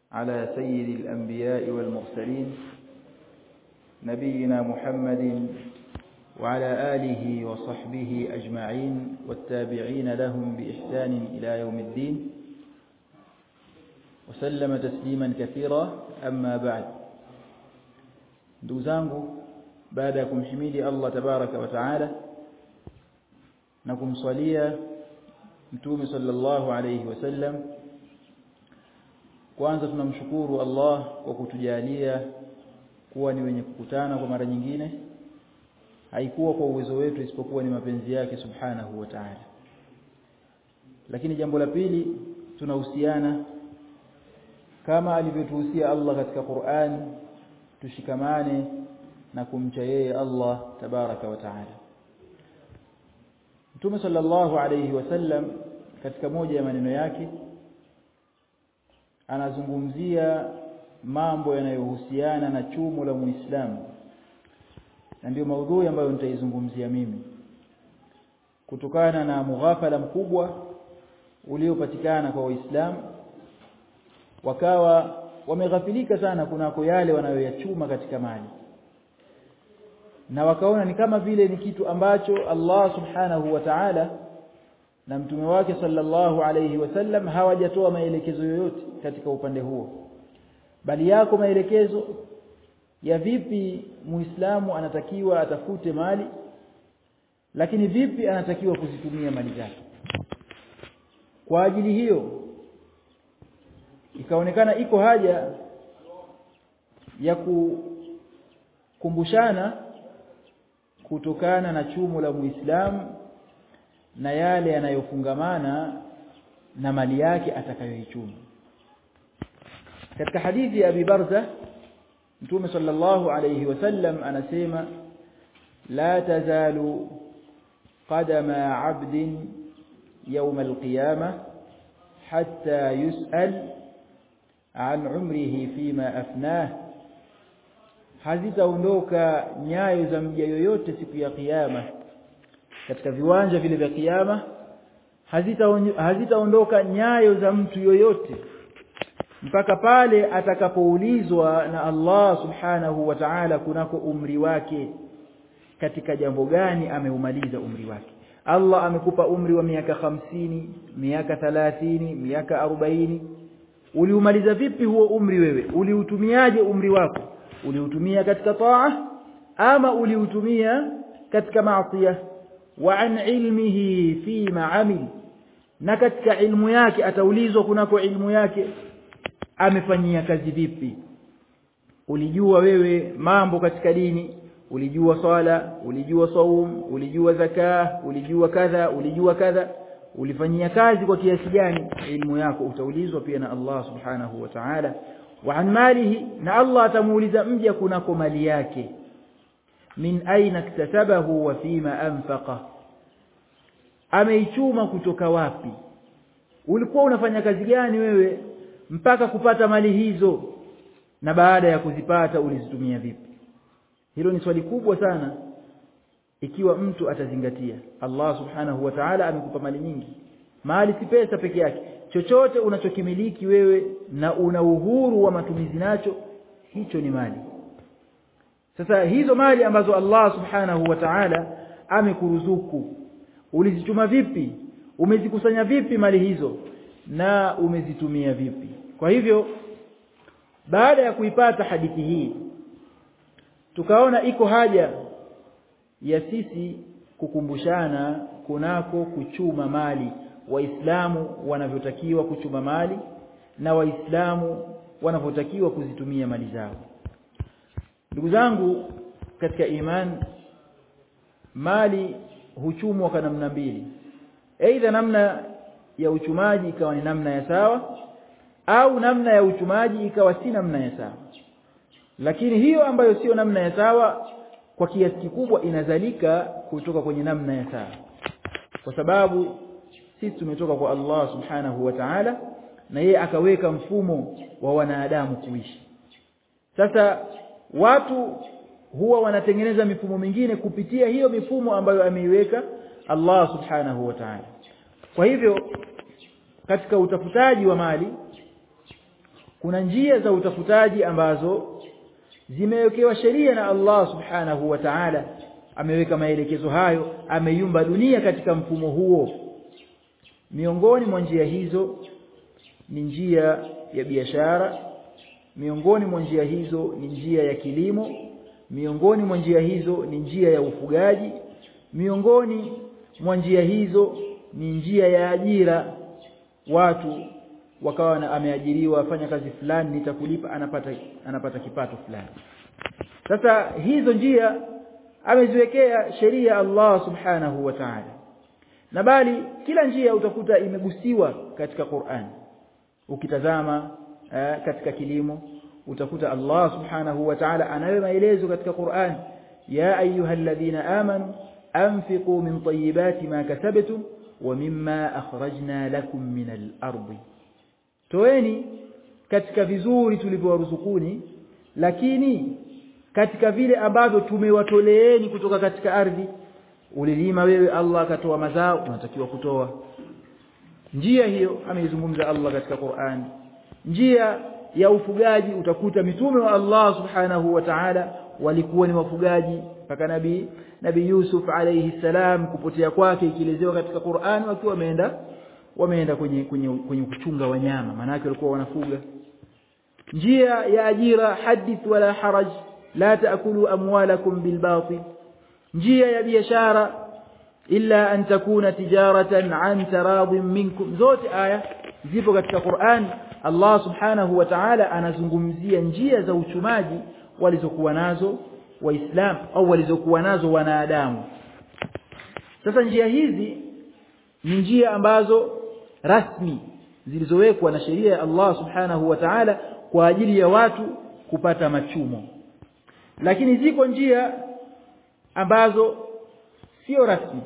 على سيد الأنبياء والمرسلين نبينا محمد وعلى آله وصحبه أجمعين والتابعين لهم بإحسان إلى يوم الدين وسلم تسليما كثيرا أما بعد دوزانgu baada ya kumhimidi Allah tabaraka wa taala na kumswalia mtume sallallahu alayhi wasallam kwanza tunamshukuru Allah kwa kutujalia kuwa ni wenye kukutana kwa mara nyingine haikuwa kwa uwezo wetu isipokuwa ni mapenzi yake subhanahu wa ta'ala lakini jambo la pili tunahusiana kama alivyotuhusia Allah katika Qur'an tushikamane na kumcha yeye Allah tabaraka wa taala Mtume sallallahu alayhi wasallam katika moja ya maneno yake anazungumzia mambo yanayohusiana na chumo la Muislamu na ndio maudhui ambayo nitaizungumzia mimi kutokana na mughafala mkubwa uliopatikana kwa Waislamu wakawa wameghafilika sana kunako yale wanayoyachuma katika mali na wakaona ni kama vile ni kitu ambacho Allah subhanahu wa ta'ala na mtume wake sallallahu alayhi wasallam hawajatoa maelekezo yoyote katika upande huo bali yako maelekezo ya vipi muislamu anatakiwa atafute mali lakini vipi anatakiwa kuzitumia mali zake kwa ajili hiyo ikaonekana iko haja ya kukumbushana kutokana na chumo la Muislamu na yale yanayofungamana na mali yake atakayoichuma katika hadithi ya Abi Barza Mtume sallallahu alayhi wasallam anasema la tazalu qadama 'abdin yawm al-qiyamah hatta yus'al an umrihi fima afnah hazitaondoka nyayo za mja yoyote siku ya kiyama katika viwanja vile vya kiyama hazitaondoka hazita nyayo za mtu yoyote mpaka pale atakapoulizwa na Allah subhanahu wa ta'ala kunako umri wake katika jambo gani ameumaliza umri wake Allah amekupa umri wa miaka hamsini miaka thalathini miaka arobaini uliumaliza vipi huo umri wewe uliutumiaje umri wako uliutumia katika taa ama uliutumia katika maasiya wa an ilmihi fi ma'amil na katika ilmu yake ataulizwa kunako ilmu yake amefanyia kazi vipi ulijua wewe mambo katika dini ulijua swala ulijua saum ulijua zaka ulijua kadha ulijua kadha ulifanyia kazi kwa kiasi gani ilmu yako utaulizwa pia na Allah subhanahu wa ta'ala wa an malihi na Allah atamuuliza mja kunako mali yake min aina iktasabahu wa fima anfaqa ameichuma kutoka wapi ulikuwa unafanya kazi gani wewe mpaka kupata mali hizo na baada ya kuzipata ulizitumia vipi hilo ni swali kubwa sana ikiwa mtu atazingatia Allah subhanahu wa ta'ala amekupa mali nyingi mali si pesa peke yake chochote unachokimiliki wewe na una uhuru wa matumizi nacho hicho ni mali sasa hizo mali ambazo Allah subhanahu wa ta'ala amekuruzuku ulizichuma vipi umezikusanya vipi mali hizo na umezitumia vipi kwa hivyo baada ya kuipata hadithi hii tukaona iko haja ya sisi kukumbushana kunako kuchuma mali waislamu wanavyotakiwa kuchuma mali na waislamu wanavyotakiwa kuzitumia mali zao ndugu zangu katika iman mali huchumwa kwa namna mbili aidha namna ya uchumaji ikawa ni namna ya sawa au namna ya uchumaji ikawa si namna ya sawa lakini hiyo ambayo sio namna ya sawa kwa kiasi kikubwa inazalika kutoka kwenye namna ya sawa kwa sababu sisi tumetoka kwa Allah subhanahu wa ta'ala na yeye akaweka mfumo wa wanadamu kuishi sasa watu huwa wanatengeneza mifumo mingine kupitia hiyo mifumo ambayo ameiweka Allah subhanahu wa ta'ala kwa hivyo katika utafutaji wa mali kuna njia za utafutaji ambazo zimewekewa sheria na Allah subhanahu wa ta'ala ameweka maelekezo hayo ameiumba dunia katika mfumo huo miongoni mwa njia hizo ni njia ya biashara miongoni mwa njia hizo ni njia ya kilimo miongoni mwa njia hizo ni njia ya ufugaji miongoni mwa njia hizo ni njia ya ajira watu wakawa na ameajiriwa afanya kazi fulani nitakulipa anapata anapata kipato fulani sasa hizo njia ameziwekea sheria Allah subhanahu wa ta'ala na bali kila njia utakuta imegusiwa katika Qur'an ukitazama eh, katika kilimo utakuta Allah subhanahu wa ta'ala anayo maelezo katika Qur'an ya ayyuhalladhina amanu anfiqu min tayyibati ma kasabtum wa mimma akhrajna lakum min al-ardi toeni katika vizuri tulivyowaruzukuni lakini katika vile ambavyo tumewatoleeni kutoka katika ardhi ulilima wewe Allah akatoa mazao unatakiwa kutoa njia hiyo ameizungumza Allah katika Qur'an njia ya ufugaji utakuta mitume wa Allah subhanahu wa ta'ala walikuwa ni wafugaji mpaka nabii nabii Yusuf alayhi salam kupotea kwake ikielezewa katika Qur'an wakiwa wameenda wameenda kwenye kwenye kwenye kuchunga wanyama maana yake walikuwa wanafuga njia ya ajira hadith wala haraj la taakulu amwalakum bilbatil njia ya biashara illa an takuna tijaratan an taradin minkum zote aya zipo katika Qur'an Allah subhanahu wa ta'ala anazungumzia njia za uchumaji walizokuwa nazo waislam au walizokuwa nazo wanadamu sasa njia hizi ni njia ambazo rasmi zilizowekwa na sheria ya Allah subhanahu wa ta'ala kwa ajili ya watu kupata machumo lakini ziko njia ambazo sio rasmi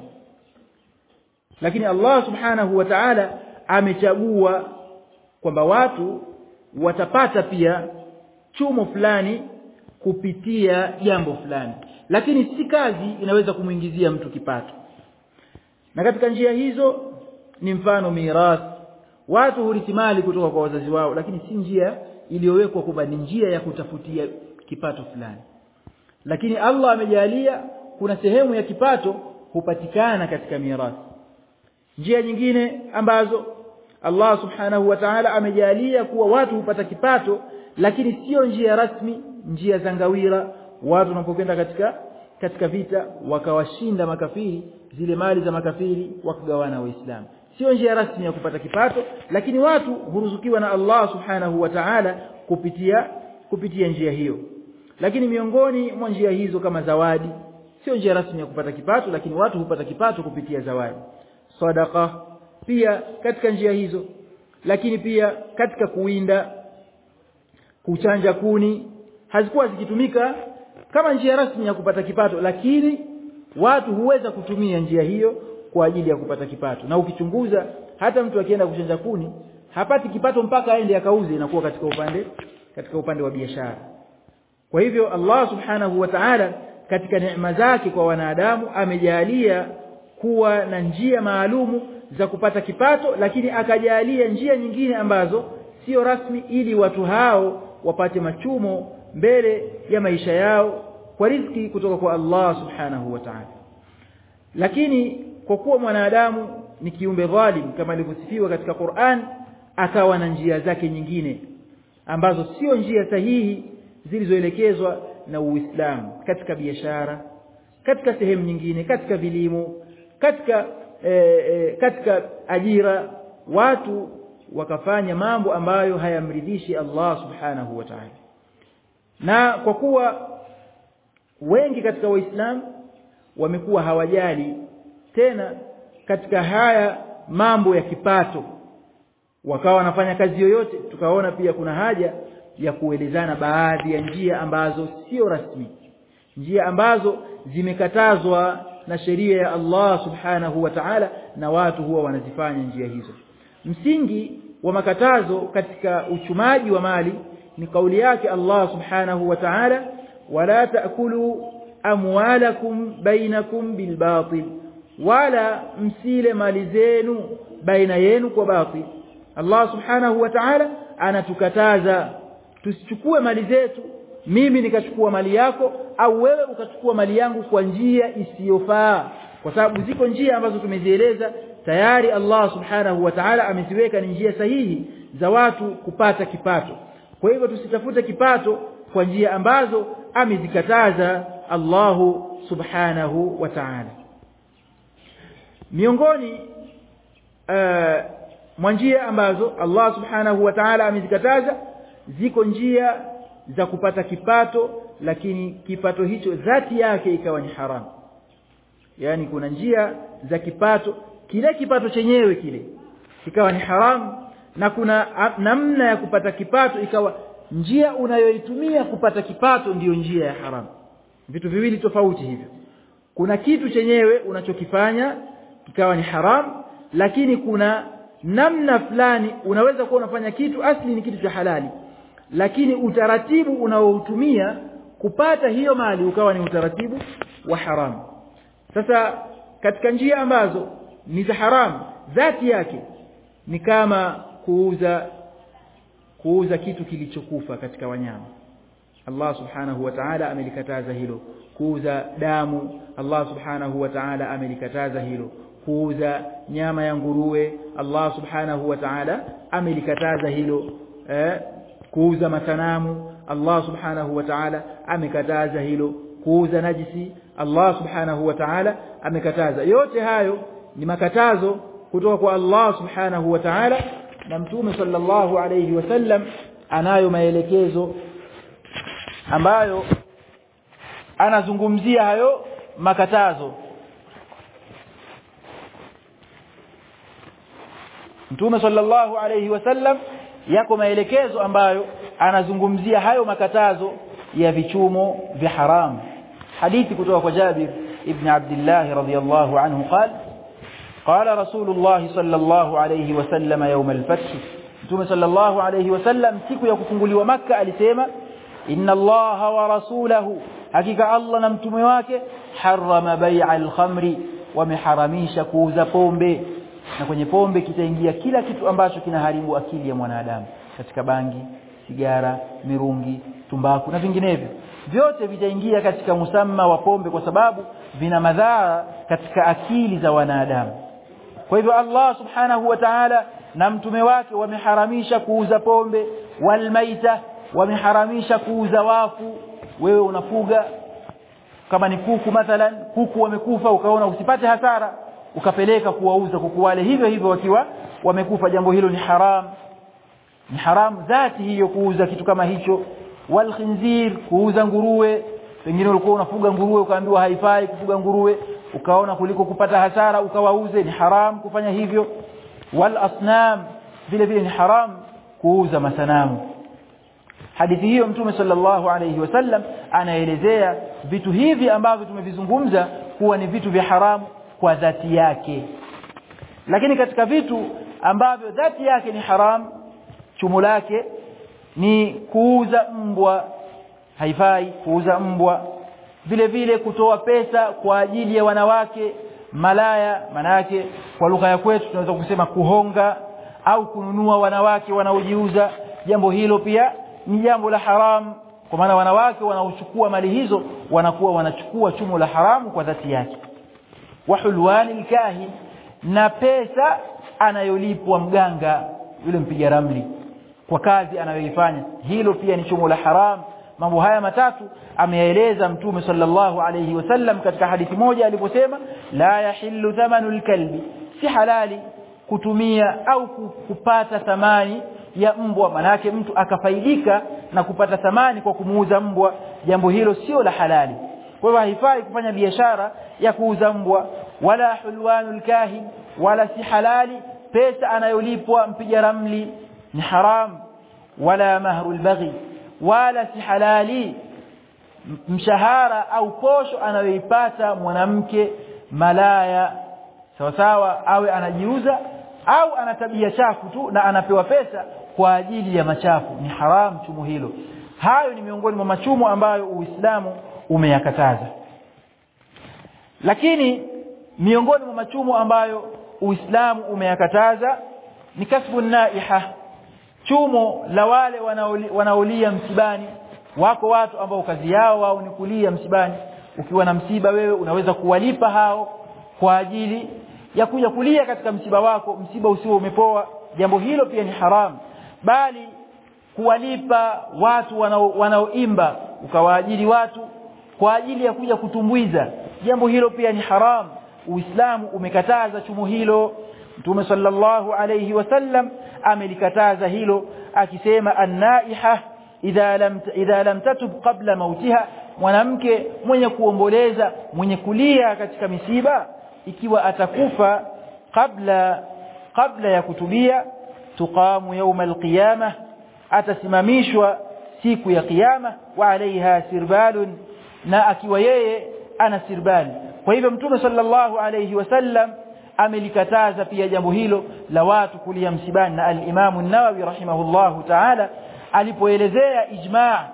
lakini Allah subhanahu wa ta'ala amechagua kwamba watu watapata pia chumo fulani kupitia jambo fulani lakini si kazi inaweza kumuingizia mtu kipato na katika njia hizo ni mfano mirathi watu hurithi mali kutoka kwa wazazi wao lakini si njia iliyowekwa kwamba ni njia ya kutafutia kipato fulani lakini Allah amejalia kuna sehemu ya kipato hupatikana katika mirathi njia nyingine ambazo Allah subhanahu wa ta'ala amejalia kuwa watu hupata kipato lakini sio njia rasmi njia za ngawira watu wanapokwenda katika katika vita wakawashinda makafiri zile mali za makafiri wakagawana waislamu sio njia rasmi ya kupata kipato lakini watu huruzukiwa na Allah subhanahu wa ta'ala kupitia kupitia njia hiyo lakini miongoni mwa njia hizo kama zawadi sio njia rasmi ya kupata kipato lakini watu hupata kipato kupitia zawadi sadaqa pia katika njia hizo lakini pia katika kuwinda kuchanja kuni hazikuwa zikitumika kama njia rasmi ya kupata kipato lakini watu huweza kutumia njia hiyo kwa ajili ya kupata kipato na ukichunguza hata mtu akienda kuchanja kuni hapati kipato mpaka aende akauze inakuwa katika upande katika upande wa biashara kwa hivyo Allah subhanahu wa ta'ala katika neema zake kwa wanadamu amejalia kuwa na njia maalumu za kupata kipato lakini akajalia njia nyingine ambazo sio rasmi ili watu hao wapate machumo mbele ya maisha yao kwa riziki kutoka kwa Allah subhanahu wa ta'ala lakini kwa kuwa mwanadamu ni kiumbe dhalim kama ilivyosifiwa katika Qur'an akawa na njia zake nyingine ambazo sio njia sahihi zilizoelekezwa na Uislamu katika biashara katika sehemu nyingine katika vilimo katika e, e, katika ajira watu wakafanya mambo ambayo hayamridhishi Allah subhanahu wa ta'ala na kwa kuwa wengi katika waislamu wamekuwa hawajali tena katika haya mambo ya kipato wakawa wanafanya kazi yoyote tukaona pia kuna haja ya kuelezana baadhi ya njia ambazo sio rasmi njia ambazo zimekatazwa na sheria ya Allah subhanahu wa ta'ala na watu huwa wanazifanya njia hizo msingi wa makatazo katika uchumaji wa mali ni kauli yake Allah subhanahu wa ta'ala wala taakulu amwalakum bainakum bilbatil wala msile mali zenu baina yenu kwa batil Allah subhanahu wa ta'ala anatukataza tusichukue mali zetu mimi nikachukua mali yako au wewe ukachukua mali yangu kwa njia isiyofaa kwa sababu ziko njia ambazo tumezieleza tayari Allah subhanahu wa ta'ala ameziweka ni njia sahihi za watu kupata kipato kwa hivyo tusitafute kipato kwa njia ambazo amezikataza Allahu subhanahu wa ta'ala miongoni uh, mwa njia ambazo Allah subhanahu wa ta'ala amezikataza ziko njia za kupata kipato lakini kipato hicho dhati yake ikawa ni haramu yani kuna njia za kipato kile kipato chenyewe kile kikawa ni haramu na kuna namna ya kupata kipato ikawa njia unayoitumia kupata kipato ndiyo njia ya haramu vitu viwili tofauti hivyo kuna kitu chenyewe unachokifanya kikawa ni haramu lakini kuna namna fulani unaweza kuwa unafanya kitu asli ni kitu cha halali lakini utaratibu unaoutumia kupata hiyo mali ukawa ni utaratibu wa haramu sasa katika njia ambazo ni za haramu dhati yake ni kama kuuza kuuza kitu kilichokufa katika wanyama Allah subhanahu wa ta'ala amelikataza hilo kuuza damu Allah subhanahu wa ta'ala amelikataza hilo kuuza nyama ya nguruwe Allah subhanahu wa ta'ala amelikataza hilo eh, kuuza masanamu Allah subhanahu wa ta'ala amekataza hilo kuuza najisi Allah subhanahu wa ta'ala amekataza yote hayo ni makatazo kutoka kwa Allah subhanahu wa ta'ala na mtume sallallahu alayhi wasallam anayo maelekezo ambayo anazungumzia hayo makatazo Mtume sallallahu alayhi wasallam yako maelekezo ambayo anazungumzia hayo makatazo ya vichumo vya haramu hadithi kutoka kwa Jabir ibn Abdullah radhiyallahu anhu قال قال رسول الله صلى الله عليه وسلم يوم الفتح Mtume sallallahu alayhi wasallam siku ya kufunguliwa maka alisema inna allaha wa rasulahu hakika Allah na mtume wake harama bai'a al-khamri wameharamisha kuuza pombe na kwenye pombe kitaingia kila kitu ambacho kinaharibu akili ya mwanadamu katika bangi sigara mirungi tumbaku na vinginevyo vyote vitaingia katika musamma wa pombe kwa sababu vina madhara katika akili za wanadamu kwa hivyo Allah subhanahu wa ta'ala na mtume wake wameharamisha kuuza pombe walmaita wameharamisha kuuza wafu wewe unafuga kama ni kuku mathalan kuku wamekufa ukaona usipate hasara ukapeleka kuwauza kuku wale hivyo hivyo wakiwa wamekufa jambo hilo ni haram ni haram dhati hiyo kuuza kitu kama hicho wal khinzir kuuza nguruwe pengine ulikuwa unafuga nguruwe ukaambiwa haifai kufuga nguruwe ukaona kuliko kupata hasara ukawauze ni haram kufanya hivyo wal asnam vile vile ni haram kuuza masanamu hadithi hiyo mtume sallallahu alayhi wasallam anaelezea vitu hivi ambavyo tumevizungumza kuwa ni vitu vya haramu kwa dhati yake lakini katika vitu ambavyo dhati yake ni haram chumo lake ni kuuza mbwa haifai kuuza mbwa vile vile kutoa pesa kwa ajili ya wanawake malaya manake kwa lugha ya kwetu tunaweza kusema kuhonga au kununua wanawake wanaojiuza jambo hilo pia ni jambo la haramu kwa maana wanawake wanaochukua mali hizo wanakuwa wanachukua chumo la haramu kwa dhati yake wa hulwani alkahin na pesa anayolipwa mganga yule mpiga ramli kwa kazi anayoifanya hilo pia ni chumo la haramu mambo haya matatu ameyaeleza mtume sallallahu alayhi wasallam katika hadithi moja aliposema la yahillu thamanul kalbi si halali kutumia au kupata thamani ya mbwa manake mtu akafaidika na kupata thamani kwa kumuuza mbwa jambo hilo sio la halali kwa hivyo haifai kufanya biashara ya kuuza mbwa wala hulwanul kahin wala si halali pesa anayolipwa mpiga ramli ni haram wala mahrul baghi wala si halali mshahara au posho anayoipata mwanamke malaya sawa sawa awe anajiuza au ana tabia chafu tu na anapewa pesa kwa ajili ya machafu ni haram chumo hilo hayo ni miongoni mwa machumo ambayo Uislamu umeyakataza lakini miongoni mwa machumo ambayo Uislamu umeyakataza ni kasbu naiha chumo la wale wanaolia msibani wako watu ambao kazi yao wao ni kulia msibani ukiwa na msiba wewe unaweza kuwalipa hao kwa ajili ya kuja kulia katika msiba wako msiba usio umepoa jambo hilo pia ni haramu bali kuwalipa watu wanaoimba ukawaajiri watu kwa ajili ya kuja kutumbuiza jambo hilo pia ni haramu uislamu umekataza chumo hilo mtume sallallahu alayhi wasallam amelikataza hilo akisema annaiha idha lam idha lam tatub qabla mautiha mwanamke mwenye kuomboleza mwenye kulia katika misiba ikiwa atakufa kabla kabla ya kutubia tuqamu yawma alqiyama atasimamishwa siku ya kiyama wa alaiha sirbalun na akiwa yeye ana sirbali kwa hivyo mtume sallallahu alayhi wasallam amelikataza pia jambo hilo la watu kulia msibani na al-Imam an-Nawawi rahimahullahu ta'ala alipoelezea ijma'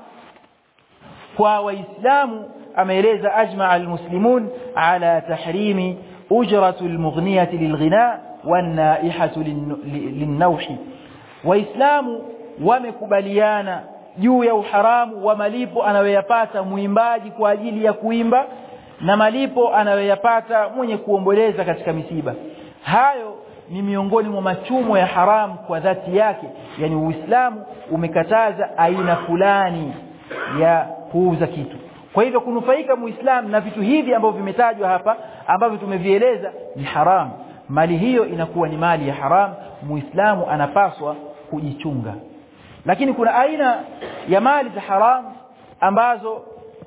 kwa waislamu ameeleza ajma' al-muslimun ala tahrimi ujratu al-mughniyati lilghina wan-naihatu lin-nawhi waislamu wamekubaliana juu ya uharamu wa malipo anayoyapata muimbaji kwa ajili ya kuimba na malipo anayoyapata mwenye kuomboleza katika misiba hayo ni miongoni mwa machumo ya haramu kwa dhati yake yani uislamu umekataza aina fulani ya kuuza kitu kwa hivyo kunufaika muislamu na vitu hivi ambavyo vimetajwa hapa ambavyo tumevieleza ni haramu mali hiyo inakuwa ni mali ya haramu muislamu anapaswa kujichunga lakini kuna aina ya mali za haramu ambazo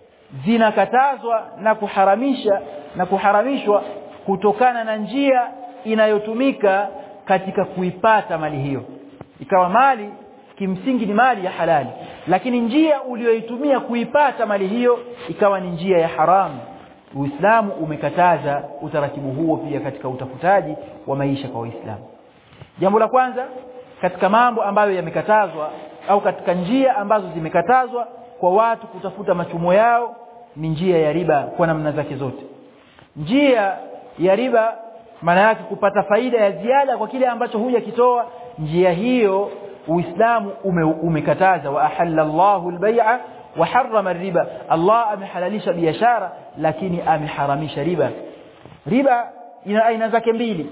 zinakatazwa na kuharamisha na kuharamishwa kutokana na njia inayotumika katika kuipata mali hiyo ikawa mali kimsingi ni mali ya halali lakini njia uliyoitumia kuipata mali hiyo ikawa ni njia ya haramu Uislamu umekataza utaratibu huo pia katika utafutaji wa maisha kwa Waislamu jambo la kwanza katika mambo ambayo yamekatazwa au katika njia ambazo zimekatazwa kwa watu kutafuta machumo yao ni njia ya riba kwa namna zake zote njia ya riba maana yake kupata faida ya ziada kwa kile ambacho hujakitoa njia hiyo Uislamu ume, umekataza wa ahalla Allahu al-bai'a wa harrama riba Allah amehalalisha biashara lakini ameharamisha riba riba ina aina zake mbili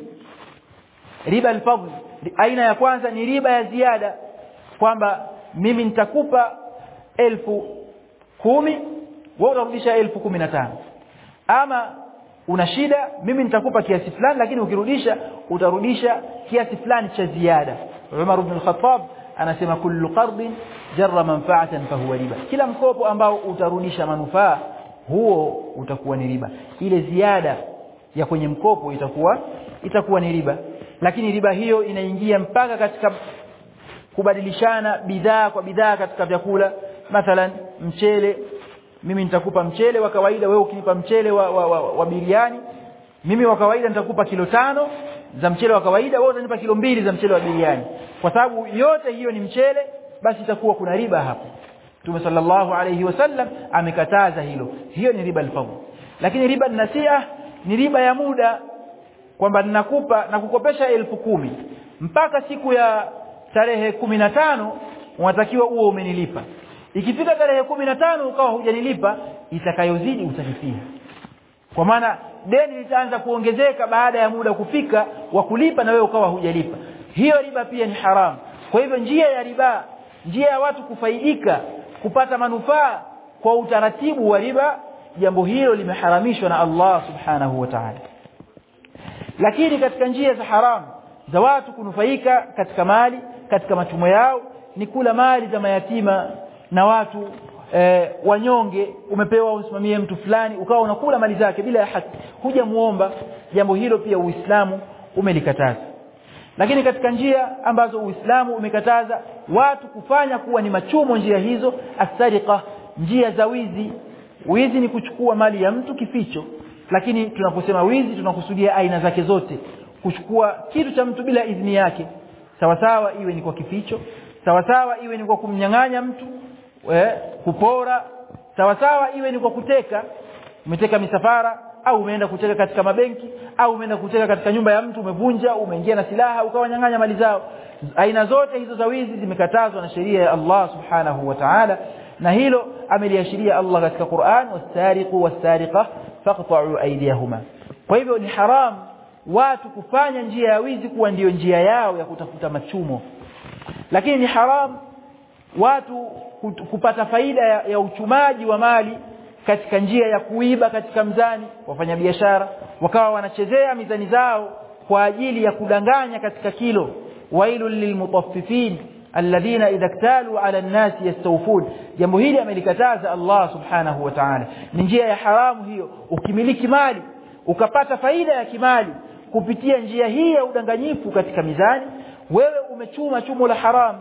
riba al-fadl aina ya kwanza ni riba ya ziada kwamba mimi nitakupa elfu kumi wewe utarudisha elfu kumi na tano ama una shida mimi nitakupa kiasi fulani lakini ukirudisha utarudisha kiasi fulani cha ziada Umar ibn al-Khattab anasema kullu qardin jarra manfa'atan fahuwa riba kila mkopo ambao utarudisha manufaa huo utakuwa ni riba ile ziada ya kwenye mkopo itakuwa itakuwa ni riba lakini riba hiyo inaingia mpaka katika kubadilishana bidhaa kwa bidhaa katika vyakula mathalan mchele mimi nitakupa mchele wa kawaida wewe ukinipa mchele wa, wa, wa, wa biriani mimi wa kawaida nitakupa kilo tano za mchele wa kawaida wewe utanipa kilo mbili za mchele wa biriani kwa sababu yote hiyo ni mchele basi itakuwa kuna riba hapo Mtume sallallahu alayhi wasallam amekataza hilo hiyo ni riba al lakini riba nasia ni riba ya muda kwamba ninakupa na kukopesha elfu kumi mpaka siku ya tarehe kumi na tano unatakiwa uwe umenilipa ikifika tarehe kumi na tano ukawa hujanilipa itakayozidi utalipia kwa maana deni litaanza kuongezeka baada ya muda kufika wa kulipa na wewe ukawa hujalipa hiyo riba pia ni haramu kwa hivyo njia ya riba njia ya watu kufaidika kupata manufaa kwa utaratibu wa riba jambo hilo limeharamishwa na Allah subhanahu wa ta'ala lakini katika njia za haramu za watu kunufaika katika mali katika machumo yao ni kula mali za mayatima na watu e, wanyonge umepewa usimamie mtu fulani ukawa unakula mali zake bila ya haki hujamuomba jambo hilo pia Uislamu umelikataza lakini katika njia ambazo Uislamu umekataza watu kufanya kuwa ni machumo njia hizo asariqa njia za wizi wizi ni kuchukua mali ya mtu kificho lakini tunaposema wizi tunakusudia aina zake zote kuchukua kitu cha mtu bila idhini yake sawa sawa iwe ni kwa kificho sawa sawa iwe ni kwa kumnyang'anya mtu we, kupora sawa sawa iwe ni kwa kuteka umeteka misafara au umeenda kuteka katika mabenki au umeenda kuteka katika nyumba ya mtu umevunja umeingia na silaha ukawanyang'anya mali zao aina zote hizo za wizi zimekatazwa na sheria ya Allah subhanahu wa ta'ala na hilo ameliashiria Allah katika Qur'an was-sariqu was-sariqa faqta'u aydiyahuma kwa hivyo ni haram watu kufanya njia ya wizi kuwa ndiyo njia yao ya kutafuta machumo lakini ni haram watu kupata faida ya, ya uchumaji wa mali katika njia ya kuiba katika mzani wafanya biashara wakawa wanachezea mizani zao kwa ajili ya kudanganya katika kilo wailul lilmutaffifin alladhina idha iktalu ala an-nas yastawfun jambo hili amelikataza Allah subhanahu wa ta'ala ni njia ya haramu hiyo ukimiliki mali ukapata faida ya kimali kupitia njia hii ya udanganyifu katika mizani wewe umechuma chumo la haramu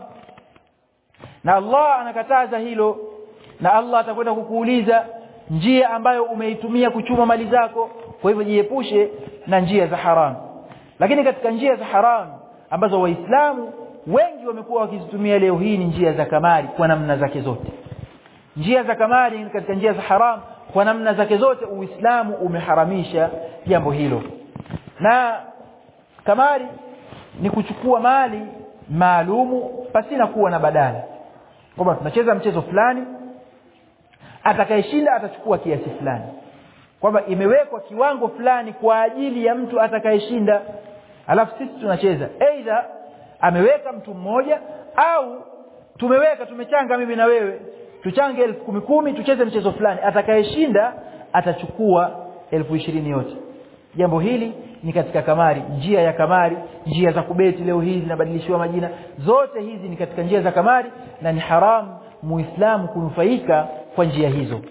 na Allah anakataza hilo na Allah atakwenda kukuuliza njia ambayo umeitumia kuchuma mali zako kwa hivyo jiepushe na njia za haramu lakini katika njia za haramu ambazo waislamu wengi wamekuwa wakizitumia leo hii ni njia za kamari kwa namna zake zote njia za kamari katika njia za haramu kwa namna zake zote uislamu umeharamisha jambo hilo na kamari ni kuchukua mali maalumu pasina kuwa na badala kwamba tunacheza mchezo fulani atakayeshinda atachukua kiasi fulani kwamba imewekwa kiwango fulani kwa ajili ya mtu atakayeshinda alafu sisi tunacheza aidha ameweka mtu mmoja au tumeweka tumechanga mimi na wewe tuchange elfu kumi kumi tucheze mchezo fulani atakayeshinda atachukua elfu ishirini yote jambo hili ni katika kamari njia ya kamari njia za kubeti leo hii zinabadilishiwa majina zote hizi ni katika njia za kamari na ni haramu muislamu kunufaika kwa njia hizo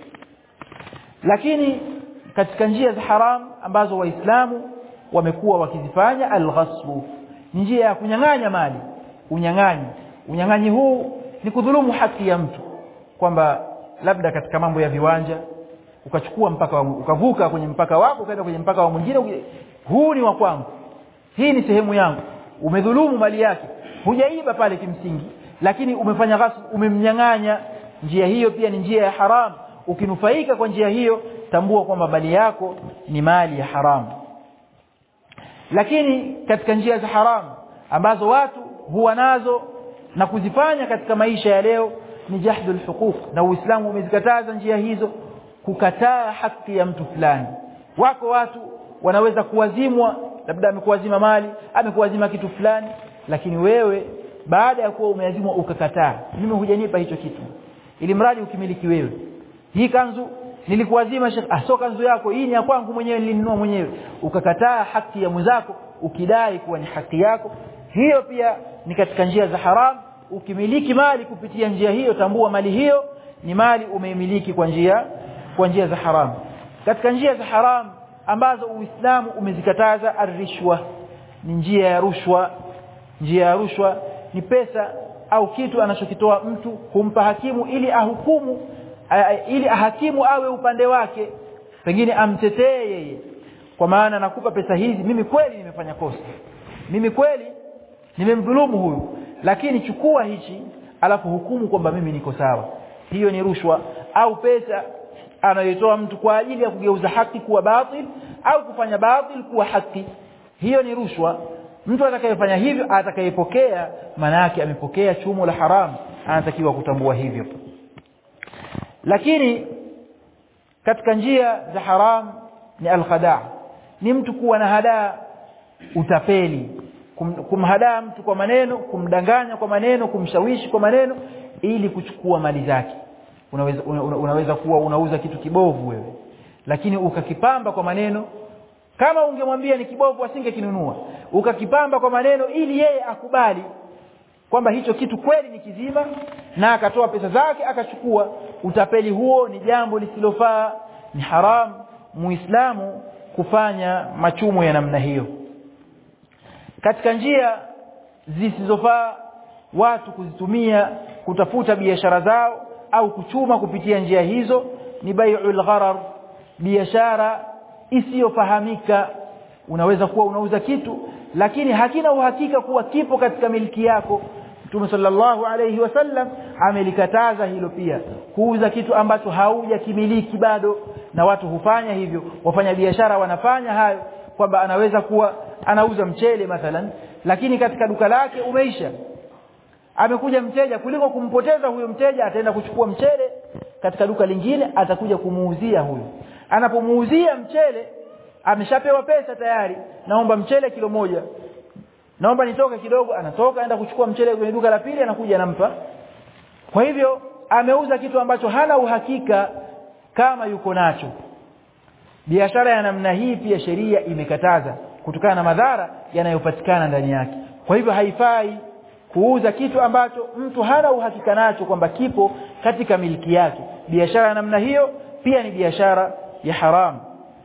lakini katika njia za haramu ambazo waislamu wamekuwa wakizifanya alghasbu njia ya kunyang'anya mali unyang'anyi unyang'anyi huu ni kudhulumu haki ya mtu kwamba labda katika mambo ya viwanja ukachukua mpaka wa, ukavuka kwenye mpaka wako ukaenda kwenye mpaka wa mwingine huu ni wa kwangu hii ni sehemu yangu umedhulumu mali yake hujaiba pale kimsingi lakini umefanya ghasbu umemnyang'anya njia hiyo pia ni njia ya haramu ukinufaika kwa njia hiyo tambua kwamba mali yako ni mali ya haramu lakini katika njia za haramu ambazo watu huwa nazo na kuzifanya katika maisha ya leo ni jahdul huquq na Uislamu umezikataza njia hizo kukataa haki ya mtu fulani wako watu wanaweza kuwazimwa labda amekuwazima mali amekuwazima kitu fulani lakini wewe baada ya kuwa umeazimwa ukakataa mimi hujanipa hicho kitu ili mradi ukimiliki wewe hii kanzu nilikuwazima shekh ah so kanzu yako hii ni ya kwangu mwenyewe nilinunua mwenyewe ukakataa haki ya mwenzako ukidai kuwa ni haki yako hiyo pia ni katika njia za haramu ukimiliki mali kupitia njia hiyo tambua mali hiyo ni mali umeimiliki kwa njia kwa njia za haramu katika njia za haramu ambazo Uislamu umezikataza arishwa ni njia ya rushwa njia ya rushwa ni pesa au kitu anachokitoa mtu kumpa hakimu ili ahukumu ili ahakimu awe upande wake pengine amtetee yeye kwa maana nakupa pesa hizi mimi kweli nimefanya kosa mimi kweli nimemdhulumu huyu lakini chukua hichi alafu hukumu kwamba mimi niko sawa hiyo ni rushwa au pesa anayotoa mtu kwa ajili ya kugeuza haki kuwa batil au kufanya batil kuwa haki hiyo ni rushwa mtu atakayefanya hivyo atakayepokea maana yake amepokea chumo la haramu anatakiwa kutambua hivyo lakini katika njia za haram ni alkhadaa ni mtu kuwa na hadaa utapeli kum, kumhadaa mtu kwa maneno kumdanganya kwa maneno kumshawishi kwa maneno ili kuchukua mali zake unaweza una, unaweza kuwa unauza kitu kibovu wewe lakini ukakipamba kwa maneno kama ungemwambia ni kibovu asingekinunua ukakipamba kwa maneno ili yeye akubali kwamba hicho kitu kweli ni kizima na akatoa pesa zake akachukua utapeli huo ni jambo lisilofaa ni haramu muislamu kufanya machumo ya namna hiyo katika njia zisizofaa watu kuzitumia kutafuta biashara zao au kuchuma kupitia njia hizo ni bai'ul gharar biashara isiyofahamika unaweza kuwa unauza kitu lakini hakina uhakika kuwa kipo katika miliki yako Mtume sallallahu alayhi wasallam amelikataza hilo pia kuuza kitu ambacho haujakimiliki bado na watu hufanya hivyo wafanya biashara wanafanya hayo kwamba anaweza kuwa anauza mchele mathalan lakini katika duka lake umeisha amekuja mteja kuliko kumpoteza huyo mteja ataenda kuchukua mchele katika duka lingine atakuja kumuuzia huyo anapomuuzia mchele ameshapewa pesa tayari naomba mchele kilo moja naomba nitoke kidogo anatoka aenda kuchukua mchele kwenye duka la pili anakuja anampa kwa hivyo ameuza kitu ambacho hana uhakika kama yuko nacho biashara ya namna hii pia sheria imekataza kutokana na madhara yanayopatikana ndani yake kwa hivyo haifai kuuza kitu ambacho mtu hana uhakika nacho kwamba kipo katika miliki yake biashara ya namna hiyo pia ni biashara ya haram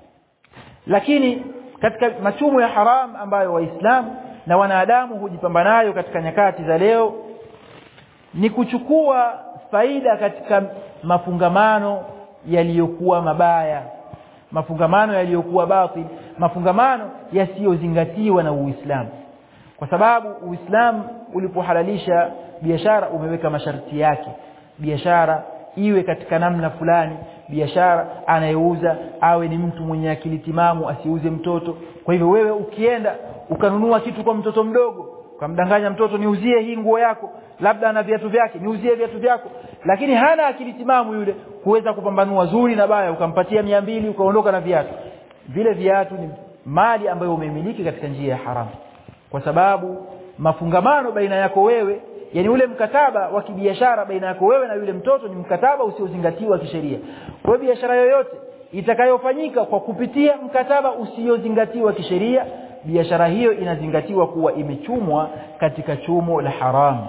lakini katika machumo ya haram ambayo waislamu na wanadamu hujipamba nayo katika nyakati za leo ni kuchukua faida katika mafungamano yaliyokuwa mabaya mafungamano yaliyokuwa batil mafungamano yasiyozingatiwa na Uislamu kwa sababu Uislamu ulipohalalisha biashara umeweka masharti yake biashara iwe katika namna fulani biashara anayeuza awe ni mtu mwenye akili timamu asiuze mtoto kwa hivyo wewe ukienda ukanunua kitu kwa mtoto mdogo ukamdanganya mtoto niuzie hii nguo yako labda ana viatu vyake niuzie viatu vyako lakini hana akili timamu yule kuweza kupambanua zuri na baya ukampatia mia mbili ukaondoka na viatu vile viatu ni mali ambayo umemiliki katika njia ya haramu kwa sababu mafungamano baina yako wewe yani ule mkataba wa kibiashara baina yako wewe na yule mtoto ni mkataba usiozingatiwa kisheria kwa biashara yoyote itakayofanyika kwa kupitia mkataba usiozingatiwa kisheria biashara hiyo inazingatiwa kuwa imechumwa katika chumo la haramu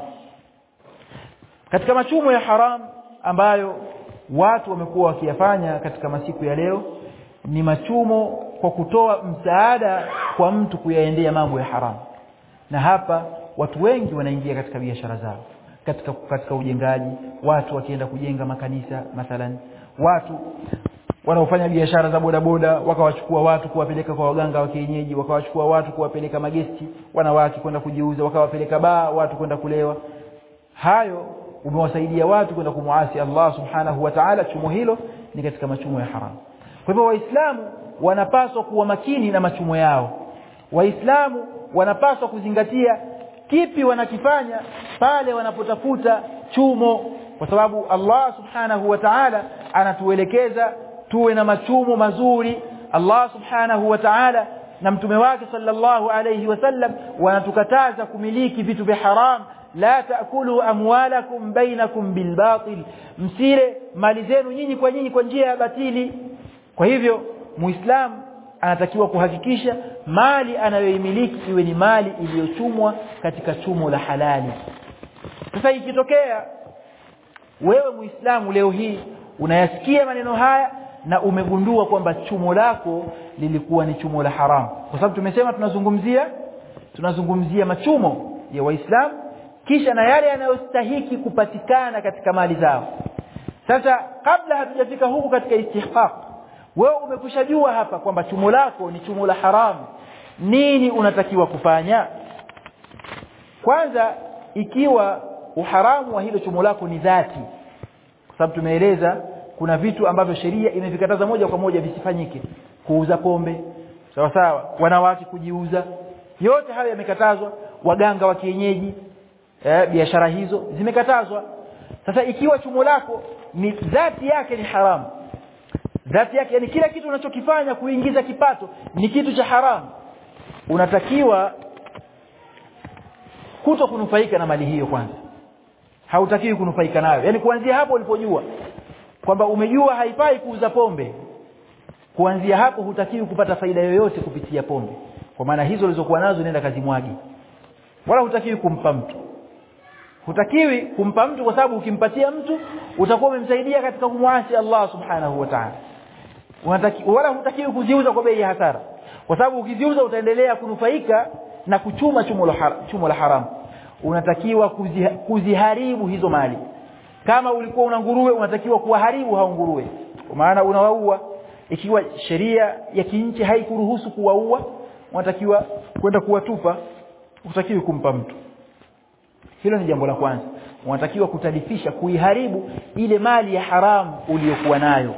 katika machumo ya haram ambayo watu wamekuwa wakiyafanya katika masiku ya leo ni machumo kwa kutoa msaada kwa mtu kuyaendea mambo ya haramu na hapa watu wengi wanaingia katika biashara zao katika katika ujengaji watu wakienda kujenga makanisa mathalan watu wanaofanya biashara za bodaboda wakawachukua watu kuwapeleka kwa waganga wa kienyeji wakawachukua watu kuwapeleka magesti wanawake kwenda kujiuza wakawapeleka baa watu kwenda kulewa hayo umewasaidia watu kwenda kumuasi Allah subhanahu wa ta'ala chumo hilo ni katika machumo ya haramu kwa hivyo waislamu wanapaswa kuwa makini na machumo yao waislamu wanapaswa kuzingatia kipi wanakifanya pale wanapotafuta chumo kwa sababu Allah subhanahu wa ta'ala anatuelekeza tuwe na machumo mazuri Allah subhanahu wa ta'ala na mtume wake sallallahu alayhi wasallam wanatukataza kumiliki vitu vya haram la taakulu amwalakum bainakum bilbatil msile mali zenu nyinyi kwa nyinyi kwa njia ya batili kwa hivyo muislamu anatakiwa kuhakikisha mali anayoimiliki iwe ni mali iliyochumwa katika chumo la halali sasa ikitokea wewe muislamu leo hii unayasikia maneno haya na umegundua kwamba chumo lako lilikuwa ni chumo la haramu kwa sababu tumesema tunazungumzia tunazungumzia machumo ya waislamu kisha na yale yanayostahiki kupatikana katika mali zao sasa kabla hatujafika huku katika istihqaq wewe umekushajua hapa kwamba chumo lako ni chumo la haramu nini unatakiwa kufanya kwanza ikiwa uharamu wa hilo chumo lako ni dhati kwa sababu tumeeleza kuna vitu ambavyo sheria imevikataza moja kwa moja visifanyike kuuza pombe sawa sawa wanawake kujiuza yote hayo yamekatazwa waganga wa kienyeji eh, biashara hizo zimekatazwa sasa ikiwa chumo lako ni dhati yake ni haramu dhati yake yani kila kitu unachokifanya kuingiza kipato ni kitu cha haramu unatakiwa kuto kunufaika na mali hiyo kwanza hautakiwi kunufaika nayo yani kuanzia hapo ulipojua kwamba umejua haifai kuuza pombe kuanzia hapo hutakiwi kupata faida yoyote kupitia pombe kwa maana hizo ulizokuwa nazo nenda kazi mwagi wala hutakiwi kumpa mtu hutakiwi kumpa mtu kwa sababu ukimpatia mtu utakuwa umemsaidia katika kumwasi Allah subhanahu wa ta'ala unataki wala hutakiwi kuziuza kwa bei ya hasara kwa sababu ukiziuza utaendelea kunufaika na kuchuma chumo la haram, chumo la haramu unatakiwa kuziha, kuziharibu hizo mali kama ulikuwa una nguruwe unatakiwa kuwaharibu hao nguruwe kwa maana unawaua ikiwa sheria ya kinchi haikuruhusu kuwaua unatakiwa kwenda kuwatupa utakiwi kumpa mtu hilo ni jambo la kwanza unatakiwa kutalifisha kuiharibu ile mali ya haramu uliyokuwa nayo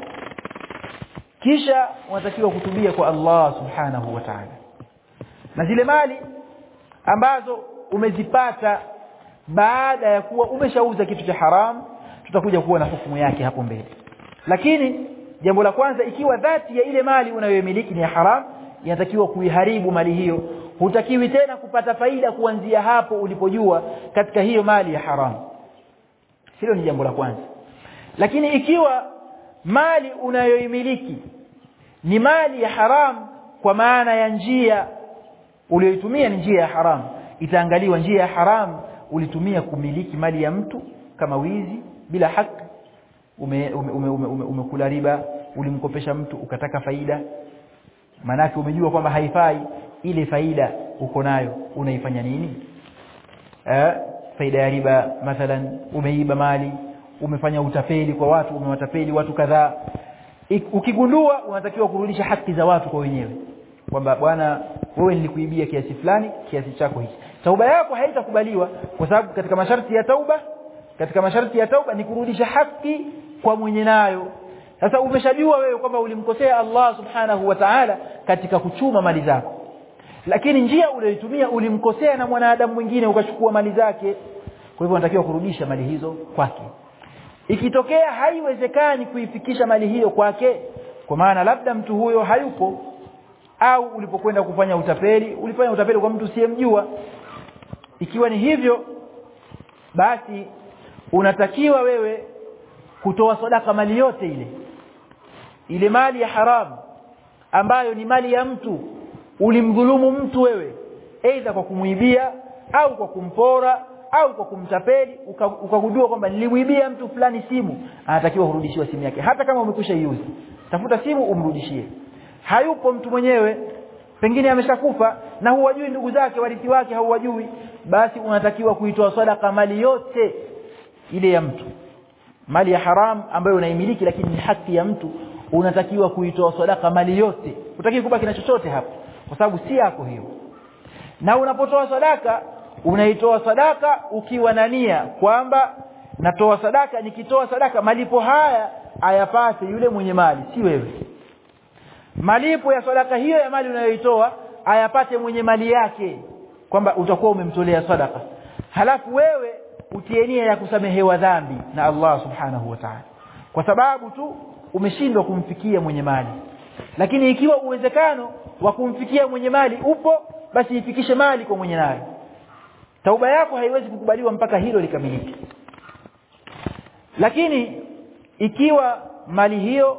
kisha unatakiwa kutubia kwa Allah subhanahu wa ta'ala na zile mali ambazo umezipata baada ya kuwa umeshauza kitu cha haramu tutakuja kuwa na hukumu yake hapo mbele lakini jambo la kwanza ikiwa dhati ya ile mali unayoimiliki ni ya haram inatakiwa kuiharibu mali hiyo hutakiwi tena kupata faida kuanzia hapo ulipojua katika hiyo mali ya haram hilo ni jambo la kwanza lakini ikiwa mali unayoimiliki ni mali ya haram kwa maana ya njia uliyoitumia ni njia ya haram itaangaliwa njia ya haram ulitumia kumiliki mali ya mtu kama wizi bila haki umekula ume, ume, ume, ume, ume riba ulimkopesha mtu ukataka faida manake umejua kwamba haifai ile faida uko nayo unaifanya nini eh faida ya riba mathalan umeiba mali umefanya utapeli kwa watu umewatapeli watu kadhaa ukigundua unatakiwa kurudisha haki za watu kwa wenyewe kwamba bwana wewe nilikuibia kiasi fulani kiasi chako hiki tauba yako haitakubaliwa kwa sababu katika masharti ya tauba katika masharti ya tauba ni kurudisha haki kwa mwenye nayo sasa umeshajua wewe kwamba ulimkosea Allah subhanahu wa ta'ala katika kuchuma mali zako lakini njia uliyoitumia ulimkosea na mwanadamu mwingine ukachukua mali zake kwa hivyo unatakiwa kurudisha mali hizo kwake ikitokea haiwezekani kuifikisha mali hiyo kwake kwa maana labda mtu huyo hayupo au ulipokwenda kufanya utapeli ulifanya utapeli kwa mtu usiyemjua ikiwa ni hivyo basi unatakiwa wewe kutoa sadaka mali yote ile ile mali ya haramu ambayo ni mali ya mtu ulimdhulumu mtu wewe aidha kwa kumuibia au kwa kumpora au kwa kumtapeli ukagundua uka kwamba nilimuibia mtu fulani simu anatakiwa kurudishiwa simu yake hata kama umekwisha iuza tafuta simu umrudishie hayupo mtu mwenyewe pengine ameshakufa na huwajui ndugu zake warithi wake hauwajui basi unatakiwa kuitoa sadaka mali yote ile ya mtu mali ya haram ambayo unaimiliki lakini ni haki ya mtu unatakiwa kuitoa sadaka mali yote utaki kubaki na chochote hapo kwa sababu si yako hiyo na unapotoa sadaka unaitoa sadaka ukiwa na nia kwamba natoa sadaka nikitoa sadaka malipo haya ayapate yule mwenye mali si wewe malipo ya sadaka hiyo ya mali unayoitoa ayapate mwenye mali yake kwamba utakuwa umemtolea sadaka halafu wewe utie nia ya kusamehewa dhambi na Allah subhanahu wa ta'ala kwa sababu tu umeshindwa kumfikia mwenye mali lakini ikiwa uwezekano wa kumfikia mwenye mali upo basi ifikishe mali kwa mwenye nayo tauba yako haiwezi kukubaliwa mpaka hilo likamilike lakini ikiwa mali hiyo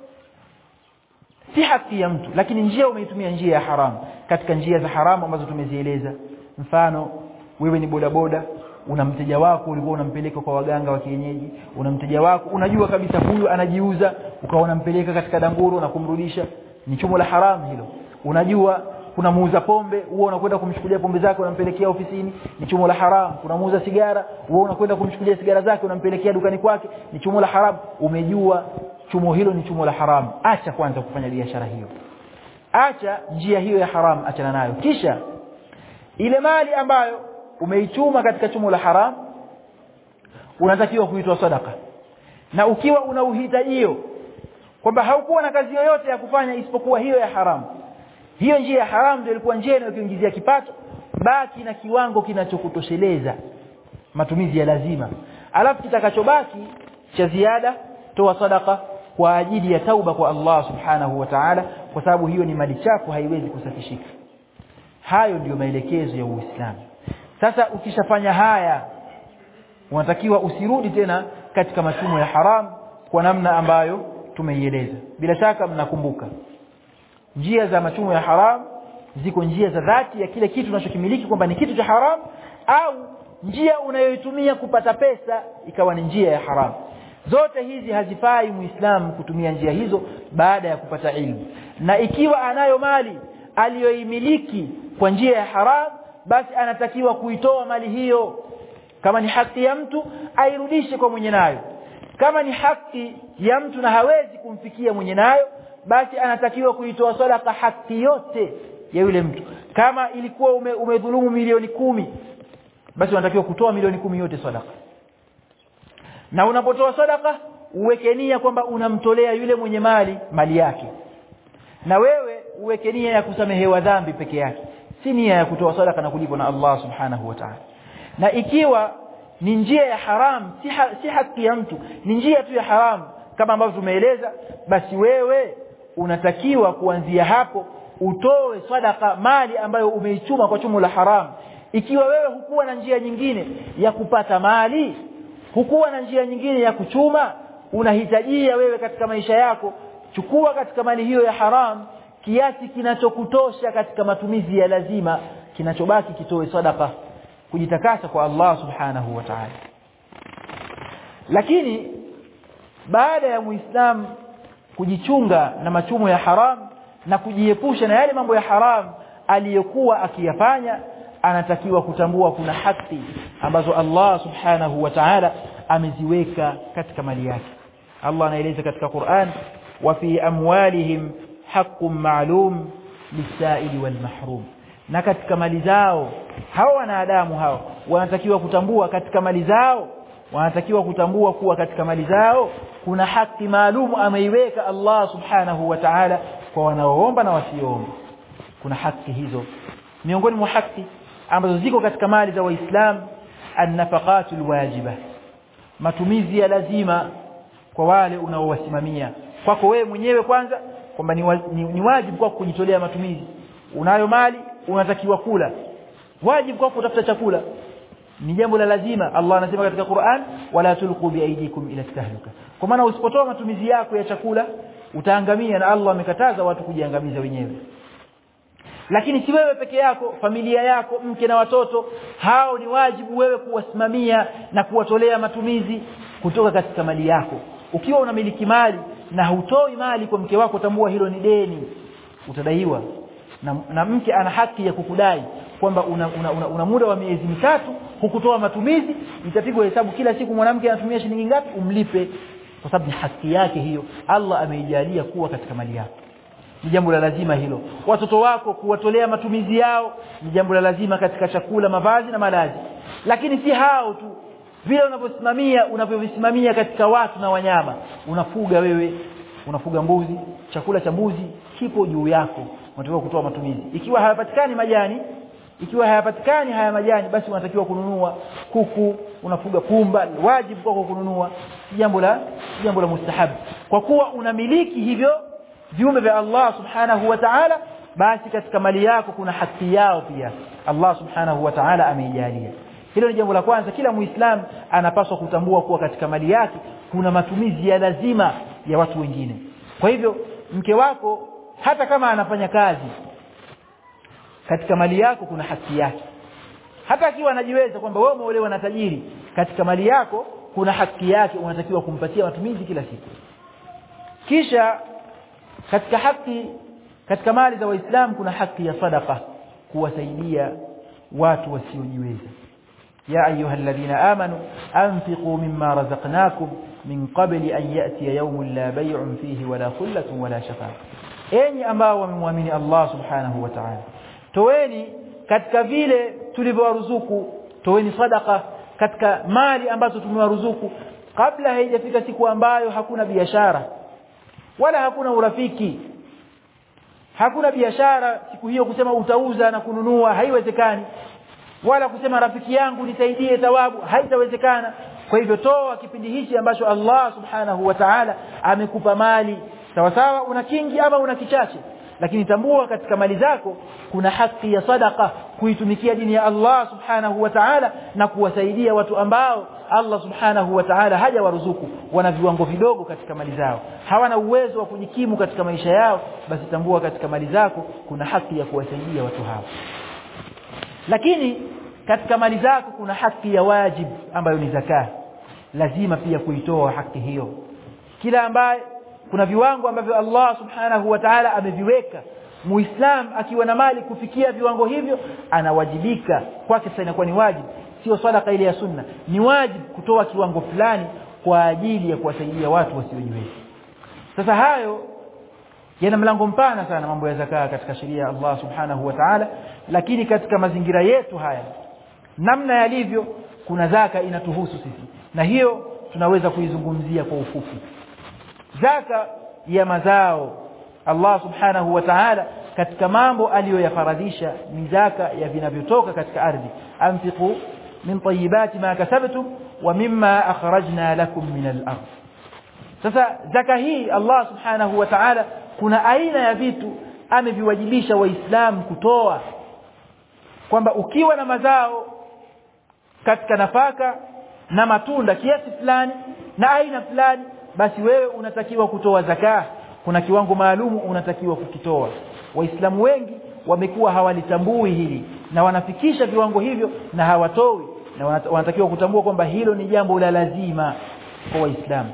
si haki ya mtu lakini njia umeitumia njia ya haramu katika njia za haramu ambazo tumezieleza mfano wewe ni bodaboda una mteja wako ulikuwa unampeleka kwa waganga wa kienyeji una mteja wako unajua kabisa huyu anajiuza ukawa unampeleka katika danguro na kumrudisha ni chumo la haramu hilo unajua kuna muuza pombe huo unakwenda kumchukulia pombe zake unampelekea ofisini ni chumo la haramu kuna muuza sigara huo unakwenda kumchukulia sigara zake unampelekea dukani kwake ni chumo la haramu umejua chumo hilo ni chumo la haramu acha kwanza kufanya biashara hiyo acha njia hiyo ya haramu achana nayo kisha ile mali ambayo umeichuma katika chumo la haramu unatakiwa kuitoa sadaka na ukiwa una uhitajio kwamba haukuwa na kazi yoyote ya kufanya isipokuwa hiyo ya haramu hiyo njia ya haramu ndio ilikuwa njia inayokuingizia kipato baki na kiwango kinachokutosheleza matumizi ya lazima alafu kitakachobaki cha ziada toa sadaka kwa ajili ya tauba kwa Allah subhanahu wa ta'ala kwa sababu hiyo ni mali chafu haiwezi kusafishika hayo ndiyo maelekezo ya Uislamu sasa ukishafanya haya unatakiwa usirudi tena katika machumo ya haram kwa namna ambayo tumeieleza bila shaka mnakumbuka njia za machumo ya haram ziko njia za dhati ya kile kitu unachokimiliki kwamba ni kitu cha haram au njia unayoitumia kupata pesa ikawa ni njia ya haram zote hizi hazifai muislamu kutumia njia hizo baada ya kupata ilmu na ikiwa anayo mali aliyoimiliki kwa njia ya haram basi anatakiwa kuitoa mali hiyo kama ni haki ya mtu airudishe kwa mwenye nayo kama ni haki ya mtu na hawezi kumfikia mwenye nayo basi anatakiwa kuitoa sadaka haki yote ya yule mtu kama ilikuwa ume, umedhulumu milioni kumi basi unatakiwa kutoa milioni kumi yote sadaka na unapotoa sadaka uweke nia kwamba unamtolea yule mwenye mali mali yake na wewe uweke nia ya kusamehewa dhambi peke yake si nia ya kutoa sadaka na kulipwa na Allah subhanahu wa ta'ala na ikiwa ni njia ya haram si, ha, si haki ya mtu ni njia tu ya haram kama ambavyo tumeeleza basi wewe unatakiwa kuanzia hapo utoe sadaka mali ambayo umeichuma kwa chumo la haram ikiwa wewe hukuwa na njia nyingine ya kupata mali hukuwa na njia nyingine ya kuchuma unahitajia wewe katika maisha yako chukua katika mali hiyo ya haram kiasi kinachokutosha katika matumizi ya lazima kinachobaki kitoe sadaka kujitakasa kwa Allah subhanahu wa ta'ala lakini baada ya muislam kujichunga na machumo ya haram na kujiepusha na yale mambo ya haram aliyokuwa akiyafanya anatakiwa kutambua kuna haki ambazo Allah subhanahu wa ta'ala ameziweka katika mali yake Allah anaeleza katika Qur'an wa fi amwalihim haqqun ma'lum lisaili wal mahrum na katika mali zao hao wanadamu hao wanatakiwa kutambua katika mali zao wanatakiwa kutambua kuwa katika mali zao kuna haki maalum ameiweka Allah subhanahu wa ta'ala kwa wanaoomba na wasioomba kuna haki hizo miongoni mwa haki ambazo ziko katika mali za waislamu an-nafaqatul wajiba matumizi ya lazima kwa wale unaowasimamia kwako wewe mwenyewe kwanza kwamba ni, wa, ni, ni wajibu kwako kujitolea matumizi unayo mali unatakiwa kula wajibu kwako kutafuta chakula ni jambo la lazima Allah anasema katika Qur'an wala tulqu biaidikum ila tahluka kwa maana usipotoa matumizi yako ya chakula utaangamia na Allah amekataza watu kujiangamiza wenyewe lakini si wewe peke yako familia yako mke na watoto hao ni wajibu wewe kuwasimamia na kuwatolea matumizi kutoka katika mali yako ukiwa unamiliki mali na hutoi mali kwa mke wako tambua hilo ni deni utadaiwa na, na mke ana haki ya kukudai kwamba una, una, una, una muda wa miezi mitatu hukutoa matumizi itapigwa hesabu kila siku mwanamke anatumia shilingi ngapi umlipe kwa sababu ni haki yake hiyo Allah ameijalia kuwa katika mali yako ni jambo la lazima hilo watoto wako kuwatolea matumizi yao ni jambo la lazima katika chakula mavazi na malazi lakini si hao tu vile unavyosimamia unavyovisimamia katika watu na wanyama unafuga wewe unafuga mbuzi chakula cha mbuzi kipo juu yako unatakiwa kutoa matumizi ikiwa hayapatikani majani ikiwa hayapatikani haya majani basi unatakiwa kununua kuku unafuga pumba wajibu kwako kununua jambo la jambo la mustahabu kwa kuwa unamiliki hivyo viumbe vya Allah subhanahu wa ta'ala basi katika mali yako kuna haki yao pia Allah subhanahu wa ta'ala ameijalia hilo ni jambo la kwanza kila muislam anapaswa kutambua kuwa katika mali yake kuna matumizi ya lazima ya watu wengine kwa hivyo mke wako hata kama anafanya kazi katika mali yako kuna haki yake hata akiwa anajiweza kwamba wewe umeolewa na tajiri katika mali yako kuna haki yake unatakiwa kumpatia matumizi kila siku kisha katika haki katika mali za waislamu kuna haki ya sadaqa kuwasaidia watu wasiojiweza يا أيها الذين آمنوا أنفقوا مما رزقناكم من قبل أن يأتي يوم لا بيع فيه ولا خلة ولا شفاعة enyi ambao wamemwamini Allah subhanahu wa ta'ala toweni katika vile tulivyowaruzuku toweni sadaka katika mali ambazo tumewaruzuku kabla haijafika siku ambayo hakuna biashara wala hakuna urafiki hakuna biashara siku hiyo kusema utauza na kununua haiwezekani wala kusema rafiki yangu nisaidie thawabu haitawezekana kwa hivyo toa kipindi hichi ambacho Allah subhanahu wa ta'ala amekupa mali sawa sawa una kingi ama una kichache lakini tambua katika mali zako kuna haki ya sadaka kuitumikia dini ya Allah subhanahu wa ta'ala na kuwasaidia watu ambao Allah subhanahu wa ta'ala hajawaruzuku wana viwango vidogo katika mali zao hawana uwezo wa kujikimu katika maisha yao basi tambua katika mali zako kuna haki ya kuwasaidia watu hao lakini katika mali zako kuna haki ya wajibu ambayo ni zaka lazima pia kuitoa haki hiyo kila ambaye kuna viwango ambavyo Allah subhanahu wa ta'ala ameviweka muislam akiwa na mali kufikia viwango hivyo anawajibika kwake sasa inakuwa ni wajibu sio sadaka ile ya sunna ni wajibu kutoa kiwango fulani kwa ajili ya kuwasaidia watu wasiojiweza sasa hayo yana mlango mpana sana mambo ya zakaa katika sheria ya Allah subhanahu wa ta'ala lakini katika mazingira yetu haya namna yalivyo kuna zaka inatuhusu sisi na hiyo tunaweza kuizungumzia kwa ufupi zaka ya mazao Allah subhanahu wa ta'ala katika mambo aliyoyafaradhisha ni zaka ya vinavyotoka katika ardhi anfiqu min tayyibati ma kasabtum wa mimma akhrajna lakum min al-ardh sasa zaka hii Allah subhanahu wa ta'ala kuna aina ya vitu ameviwajibisha waislamu kutoa kwamba ukiwa na mazao katika nafaka na matunda kiasi fulani na aina fulani basi wewe unatakiwa kutoa zaka kuna kiwango maalumu unatakiwa kukitoa waislamu wengi wamekuwa hawalitambui hili na wanafikisha viwango hivyo na hawatoi na wanatakiwa kutambua kwamba hilo ni jambo la lazima kwa waislamu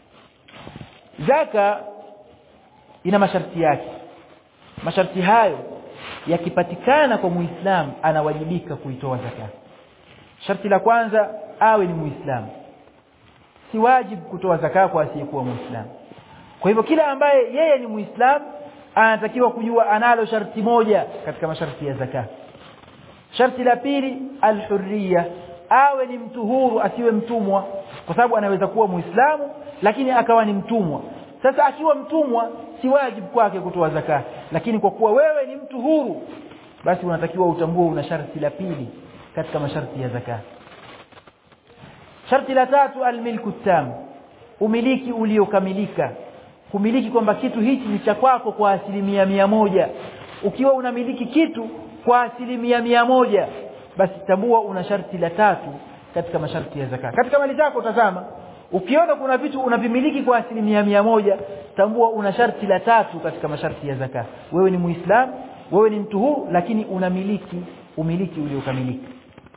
zaka ina masharti yake masharti hayo yakipatikana kwa muislamu anawajibika kuitoa zaka sharti la kwanza awe ni muislamu si wajibu kutoa zaka kwa asiyekuwa muislamu kwa hivyo kila ambaye yeye ni muislamu anatakiwa kujua analo sharti moja katika masharti ya zaka sharti la pili alhurriya awe ni mtu huru asiwe mtumwa kwa sababu anaweza kuwa muislamu lakini akawa ni mtumwa sasa akiwa mtumwa si wajibu kwake kutoa zaka lakini kwa kuwa wewe ni mtu huru basi unatakiwa utambue una sharti la pili katika masharti ya zaka sharti la tatu almilku tam umiliki uliokamilika kumiliki kwamba kitu hichi ni cha kwako kwa asilimia mia moja ukiwa unamiliki kitu kwa asilimia mia moja basi tambua una sharti la tatu katika masharti ya zaka katika mali zako tazama ukiona kuna vitu unavimiliki kwa asilimia mia moja tambua una sharti la tatu katika masharti ya zaka wewe ni muislamu wewe ni mtu huu lakini unamiliki umiliki uliokamilika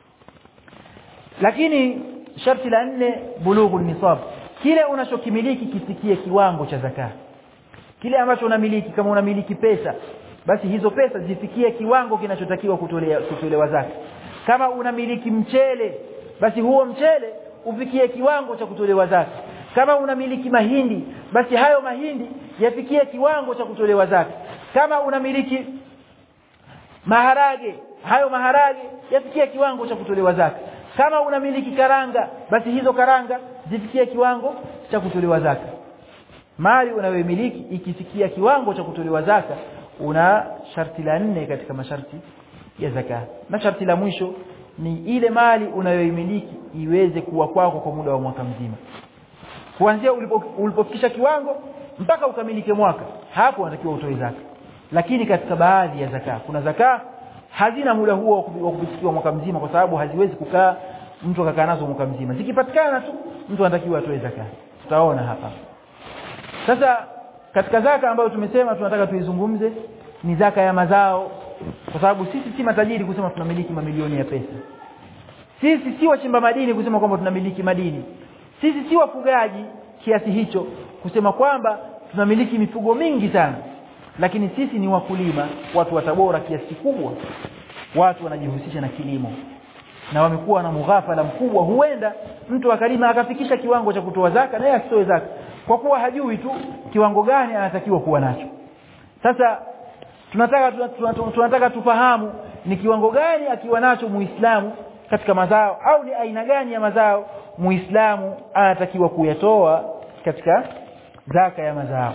lakini sharti la nne bulughu nisab kile unachokimiliki kisikie kiwango cha zaka kile ambacho unamiliki kama unamiliki pesa basi hizo pesa zifikie kiwango kinachotakiwa kutolewa kutolewa zaka kama unamiliki mchele basi huo mchele ufikie kiwango cha kutolewa zaka kama unamiliki mahindi basi hayo mahindi yafikie kiwango cha kutolewa zaka kama unamiliki maharage hayo maharage yafikie kiwango cha kutolewa zaka kama unamiliki karanga basi hizo karanga zifikie kiwango cha kutolewa zaka mali unayomiliki ikifikia kiwango cha kutolewa zaka una sharti la nne katika masharti ya zaka na sharti la mwisho ni ile mali unayoimiliki iweze kuwa kwako kwa muda wa mwaka mzima kuanzia ulipofikisha kiwango mpaka ukamilike mwaka hapo unatakiwa utoe zaka lakini katika baadhi ya zaka kuna zaka hazina muda huo wa kupitikiwa mwaka mzima kwa sababu haziwezi kukaa mtu akakaa nazo mwaka mzima zikipatikana tu mtu anatakiwa atoe zaka tutaona hapa sasa katika zaka ambayo tumesema tunataka tuizungumze ni zaka ya mazao kwa sababu sisi si matajiri kusema tunamiliki mamilioni ya pesa sisi si wachimba madini kusema kwamba tunamiliki madini sisi si wafugaji kiasi hicho kusema kwamba tunamiliki mifugo mingi sana lakini sisi ni wakulima watu wa Tabora kiasi kikubwa watu wanajihusisha na kilimo na wamekuwa na mughafala mkubwa huenda mtu akalima akafikisha kiwango cha kutoa zaka naye asitoe zaka kwa kuwa hajui tu kiwango gani anatakiwa kuwa nacho sasa tunataka tunataka, tunataka tufahamu ni kiwango gani akiwa nacho muislamu katika mazao au ni aina gani ya mazao muislamu anatakiwa kuyatoa katika zaka ya mazao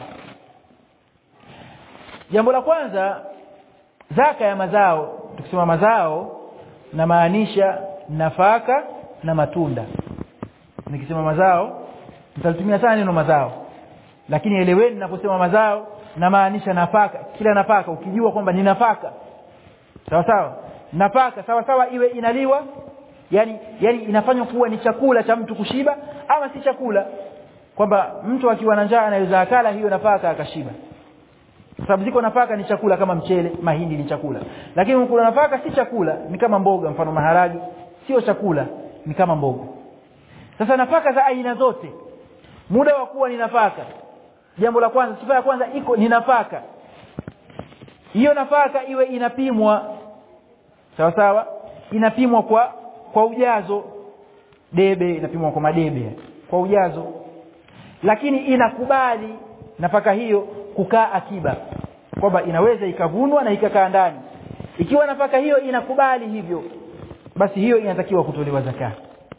jambo la kwanza zaka ya mazao tukisema mazao na maanisha nafaka na matunda nikisema mazao nitalitumia sana neno mazao lakini eleweni ninaposema mazao na maanisha nafaka kila nafaka ukijua kwamba ni nafaka sawa sawa nafaka sawa sawa iwe inaliwa yani yani inafanywa kuwa ni chakula cha mtu kushiba ama si chakula kwamba mtu akiwa na njaa anaweza akala hiyo nafaka akashiba kwa sababu ziko nafaka ni chakula kama mchele mahindi ni chakula lakini kuna nafaka si chakula ni kama mboga mfano maharagi sio chakula ni kama mboga sasa nafaka za aina zote muda wa kuwa ni nafaka jambo la kwanza sifa ya kwanza iko ni nafaka hiyo nafaka iwe inapimwa sawa sawa inapimwa kwa kwa ujazo debe inapimwa kwa madebe kwa ujazo lakini inakubali nafaka hiyo kukaa akiba kwamba inaweza ikavunwa na ikakaa ndani ikiwa nafaka hiyo inakubali hivyo basi hiyo inatakiwa kutolewa zaka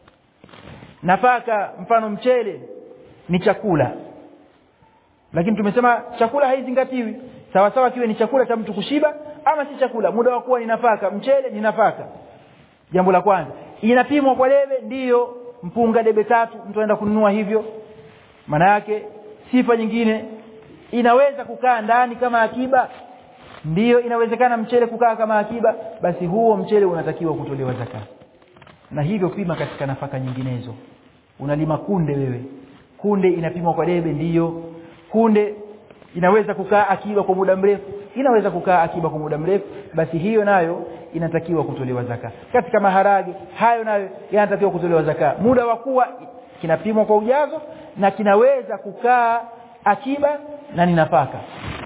nafaka mfano mchele ni chakula lakini tumesema chakula haizingatiwi sawa sawa kiwe ni chakula cha mtu kushiba ama si chakula muda wa kuwa ni nafaka mchele ni nafaka jambo la kwanza inapimwa kwa debe ndiyo mpunga debe tatu mtu anaenda kununua hivyo maana yake sifa nyingine inaweza kukaa ndani kama akiba ndiyo inawezekana mchele kukaa kama akiba basi huo mchele unatakiwa kutolewa zaka na hivyo pima katika nafaka nyinginezo unalima kunde wewe kunde inapimwa kwa debe ndiyo kunde inaweza kukaa akiba kwa muda mrefu inaweza kukaa akiba kwa muda mrefu basi hiyo nayo inatakiwa kutolewa zaka katika maharage hayo nayo yanatakiwa kutolewa zaka muda wa kuwa kinapimwa kwa ujazo na kinaweza kukaa akiba na ni nafaka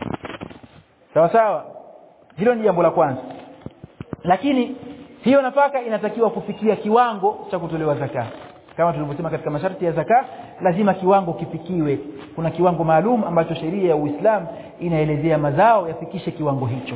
sawa sawa hilo ni jambo la kwanza lakini hiyo nafaka inatakiwa kufikia kiwango cha kutolewa zaka kama tulivyosema katika masharti ya zaka lazima kiwango kifikiwe kuna kiwango maalum ambacho sheria ya Uislamu inaelezea mazao yafikishe kiwango hicho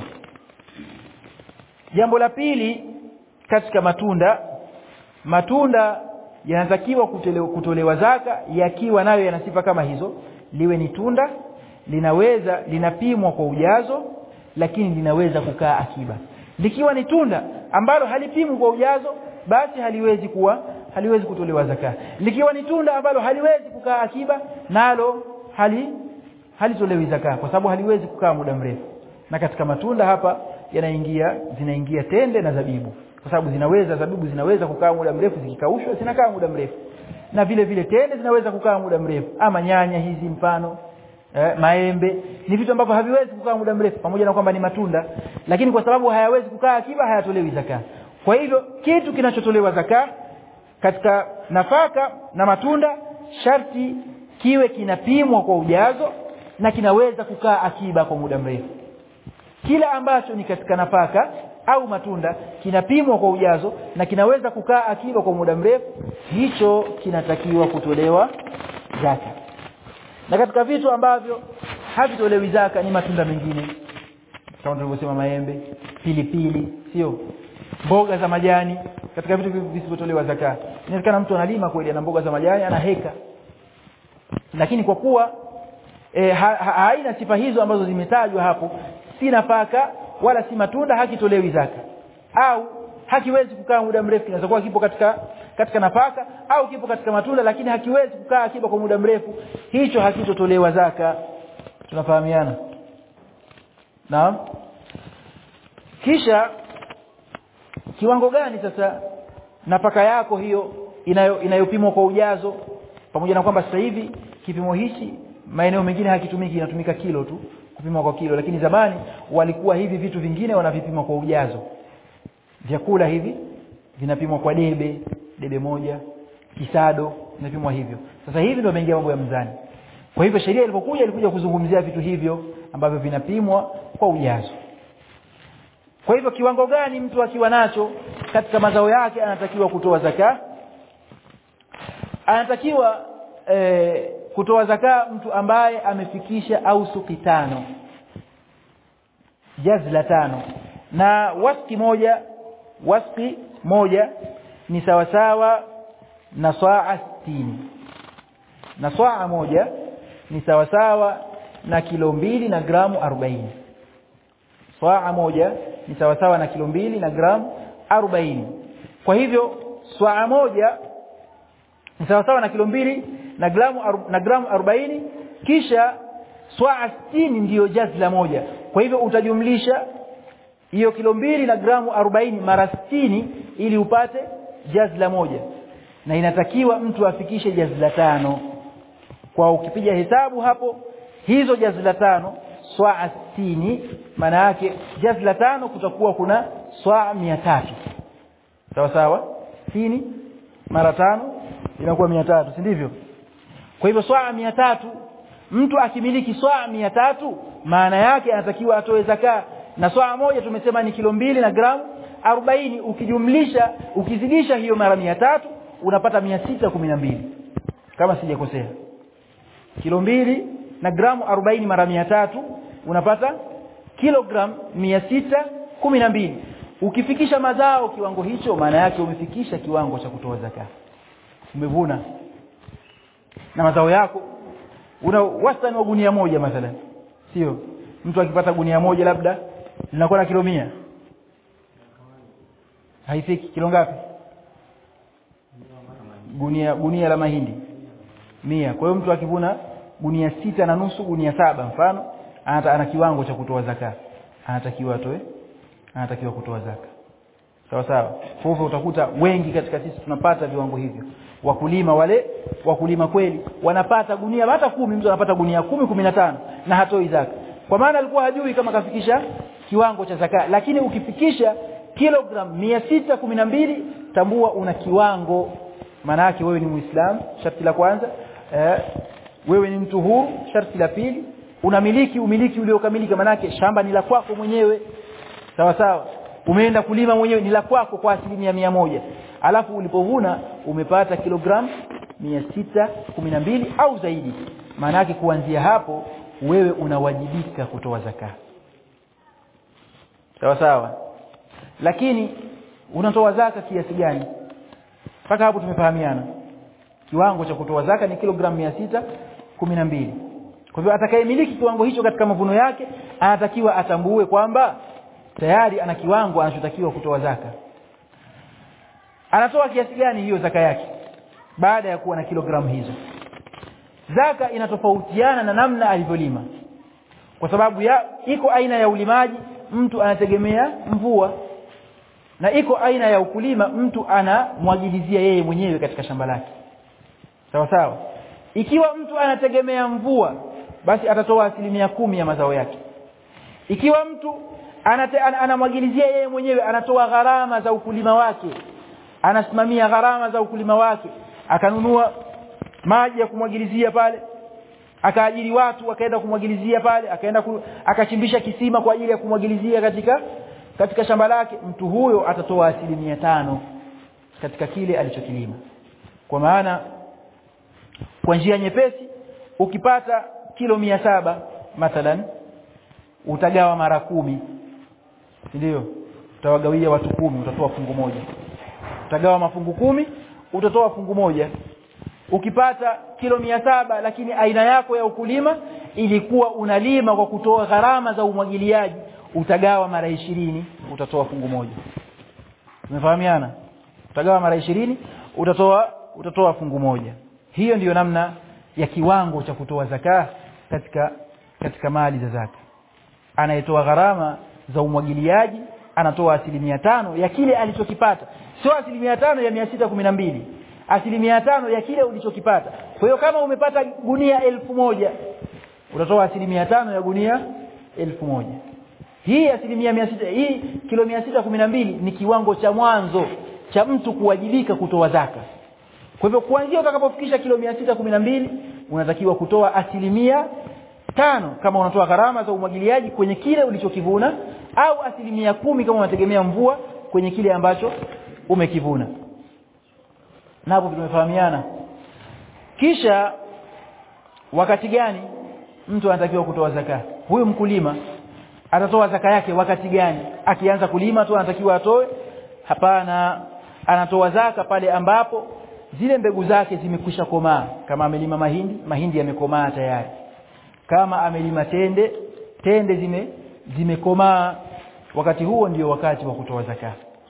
jambo la pili katika matunda matunda yanatakiwa kutolewa, kutolewa zaka yakiwa nayo yana sifa kama hizo liwe ni tunda linaweza linapimwa kwa ujazo lakini linaweza kukaa akiba likiwa ni tunda ambalo halipimwi kwa ujazo basi haliwezi kuwa haliwezi kutolewa zaka likiwa ni tunda ambalo haliwezi kukaa akiba nalo hali halitolewi zaka kwa sababu haliwezi kukaa muda mrefu na katika matunda hapa yanaingia zinaingia tende na zabibu kwa sababu zinaweza zabibu zinaweza kukaa muda mrefu zikikaushwa zinakaa muda mrefu na vile vile tende zinaweza kukaa muda mrefu ama nyanya hizi mfano eh, maembe ni vitu ambavyo haviwezi kukaa muda mrefu pamoja na kwamba ni matunda lakini kwa sababu hayawezi kukaa akiba hayatolewi zaka kwa hivyo kitu kinachotolewa zaka katika nafaka na matunda sharti kiwe kinapimwa kwa ujazo na kinaweza kukaa akiba kwa muda mrefu kila ambacho ni katika nafaka au matunda kinapimwa kwa ujazo na kinaweza kukaa akiba kwa muda mrefu hicho kinatakiwa kutolewa zaka na katika vitu ambavyo havitolewi zaka ni matunda mengine kama tulivyosema maembe pilipili sio mboga za majani katika vitu visivyotolewa zaka inawezekana mtu analima kweli ana mboga za majani ana heka lakini kwa kuwa e, ha, ha, haina sifa hizo ambazo zimetajwa hapo si nafaka wala si matunda hakitolewi zaka au hakiwezi kukaa muda mrefu kinaweza kuwa kipo katika katika nafaka au kipo katika matunda lakini hakiwezi kukaa akiba kwa muda mrefu hicho hakitotolewa zaka tunafahamiana naam kisha kiwango gani sasa nafaka yako hiyo inayo inayopimwa kwa ujazo pamoja na kwamba sasa hivi kipimo hichi maeneo mengine hakitumiki inatumika kilo tu kupimwa kwa kilo lakini zamani walikuwa hivi vitu vingine wanavipima kwa ujazo vyakula hivi vinapimwa kwa debe debe moja kisado vinapimwa hivyo sasa hivi ndio imeingia mambo ya mzani kwa hivyo sheria ilipokuja ilikuja kuzungumzia vitu hivyo ambavyo vinapimwa kwa ujazo kwa hivyo kiwango gani mtu akiwa nacho katika mazao yake anatakiwa kutoa zaka anatakiwa e, kutoa zaka mtu ambaye amefikisha au suki tano jazla tano na waski moja waski moja ni sawasawa na saa sitini na saa moja ni sawasawa na kilo mbili na gramu arobaini saa moja ni sawasawa na kilo mbili na gramu arobaini kwa hivyo saa moja ni sawasawa na kilo mbili na gramu na gramu arobaini kisha swaa sitini ndiyo jazla moja kwa hivyo utajumlisha hiyo kilo mbili na gramu arobaini mara sitini ili upate jazla moja na inatakiwa mtu afikishe jazla tano kwa ukipiga hesabu hapo hizo jazla tano swaa sitini maana yake jazla tano kutakuwa kuna swaa mia tatu sawa sawa sitini mara tano inakuwa mia tatu si ndivyo kwa hivyo swaa mia tatu mtu akimiliki swaa mia tatu maana yake anatakiwa atoe zaka na swaa moja tumesema ni kilo mbili na gramu arobaini ukijumlisha ukizidisha hiyo mara mia tatu unapata mia sita kumi na mbili kama sijakosea kilo mbili na gramu arobaini mara mia tatu unapata kilogram mia sita kumi na mbili ukifikisha mazao kiwango hicho maana yake umefikisha kiwango cha kutoa zaka umevuna na mazao yako una wastani wa gunia moja mathalan sio mtu akipata gunia moja labda linakuwa na kilo mia haifiki kilo ngapi gunia gunia la mahindi mia kwa hiyo mtu akivuna gunia sita na nusu gunia saba mfano anata, ana kiwango cha kutoa zaka anatakiwa atoe anatakiwa kutoa zaka sawa sawa kwa hivyo utakuta wengi katika sisi tunapata viwango hivyo wakulima wale wakulima kweli wanapata gunia hata kumi mtu anapata gunia kumi kumi na tano na hatoi zaka kwa maana alikuwa hajui kama kafikisha kiwango cha zaka lakini ukifikisha kilogram mia sita kumi na mbili tambua una kiwango maana yake wewe ni muislamu sharti la kwanza eh, wewe ni mtu huru sharti la pili unamiliki umiliki uliokamilika manake shamba ni la kwako mwenyewe sawa sawa umeenda kulima mwenyewe ni la kwako kwa asilimia mia moja alafu ulipovuna umepata kilogram mia sita kumi na mbili au zaidi maana yake kuanzia hapo wewe unawajibika kutoa zaka sawa sawa lakini unatoa zaka kiasi gani mpaka hapo tumefahamiana kiwango cha kutoa zaka ni kilogram mia sita kumi na mbili kwa hivyo atakayemiliki kiwango hicho katika mavuno yake anatakiwa atambue kwamba tayari ana kiwango anachotakiwa kutoa zaka anatoa kiasi gani hiyo zaka yake baada ya kuwa na kilogramu hizo zaka inatofautiana na namna alivyolima kwa sababu ya iko aina ya ulimaji mtu anategemea mvua na iko aina ya ukulima mtu anamwagilizia yeye mwenyewe katika shamba lake sawa sawa ikiwa mtu anategemea mvua basi atatoa asilimia kumi ya mazao yake ikiwa mtu anate, an, anamwagilizia yeye mwenyewe anatoa gharama za ukulima wake anasimamia gharama za ukulima wake akanunua maji ya kumwagilizia pale akaajiri watu akaenda kumwagilizia pale akaenda ku, akachimbisha kisima kwa ajili ya kumwagilizia katika katika shamba lake mtu huyo atatoa asilimia tano katika kile alichokilima kwa maana kwa njia nyepesi ukipata kilo mia saba mathalan utagawa mara kumi ndio utawagawia watu kumi utatoa fungu moja utagawa mafungu kumi utatoa fungu moja ukipata kilo mia saba lakini aina yako ya ukulima ilikuwa unalima kwa kutoa gharama za umwagiliaji utagawa mara ishirini utatoa fungu moja umefahamiana utagawa mara ishirini utatoa utatoa fungu moja hiyo ndiyo namna ya kiwango cha kutoa zaka katika katika mali za zaka anayetoa gharama za umwagiliaji anatoa asilimia tano ya kile alichokipata sio asilimia tano ya mia sita kumi na mbili asilimia tano ya kile ulichokipata kwa hiyo kama umepata gunia elfu moja utatoa asilimia tano ya gunia elfu moja hii asilimia mia sita hii kilo mia sita kumi na mbili ni kiwango cha mwanzo cha mtu kuwajibika kutoa zaka kwa hivyo kuanzia utakapofikisha kilo mia sita kumi na mbili unatakiwa kutoa asilimia tano kama unatoa gharama za umwagiliaji kwenye kile ulichokivuna au asilimia kumi kama unategemea mvua kwenye kile ambacho umekivuna na hapo tumefahamiana kisha wakati gani mtu anatakiwa kutoa zaka huyu mkulima atatoa zaka yake wakati gani akianza kulima tu anatakiwa atoe hapana anatoa zaka pale ambapo zile mbegu zake zimekwisha komaa kama amelima mahindi mahindi yamekomaa tayari kama amelima tende tende zime zimekomaa wakati huo ndio wakati wa kutoa zaka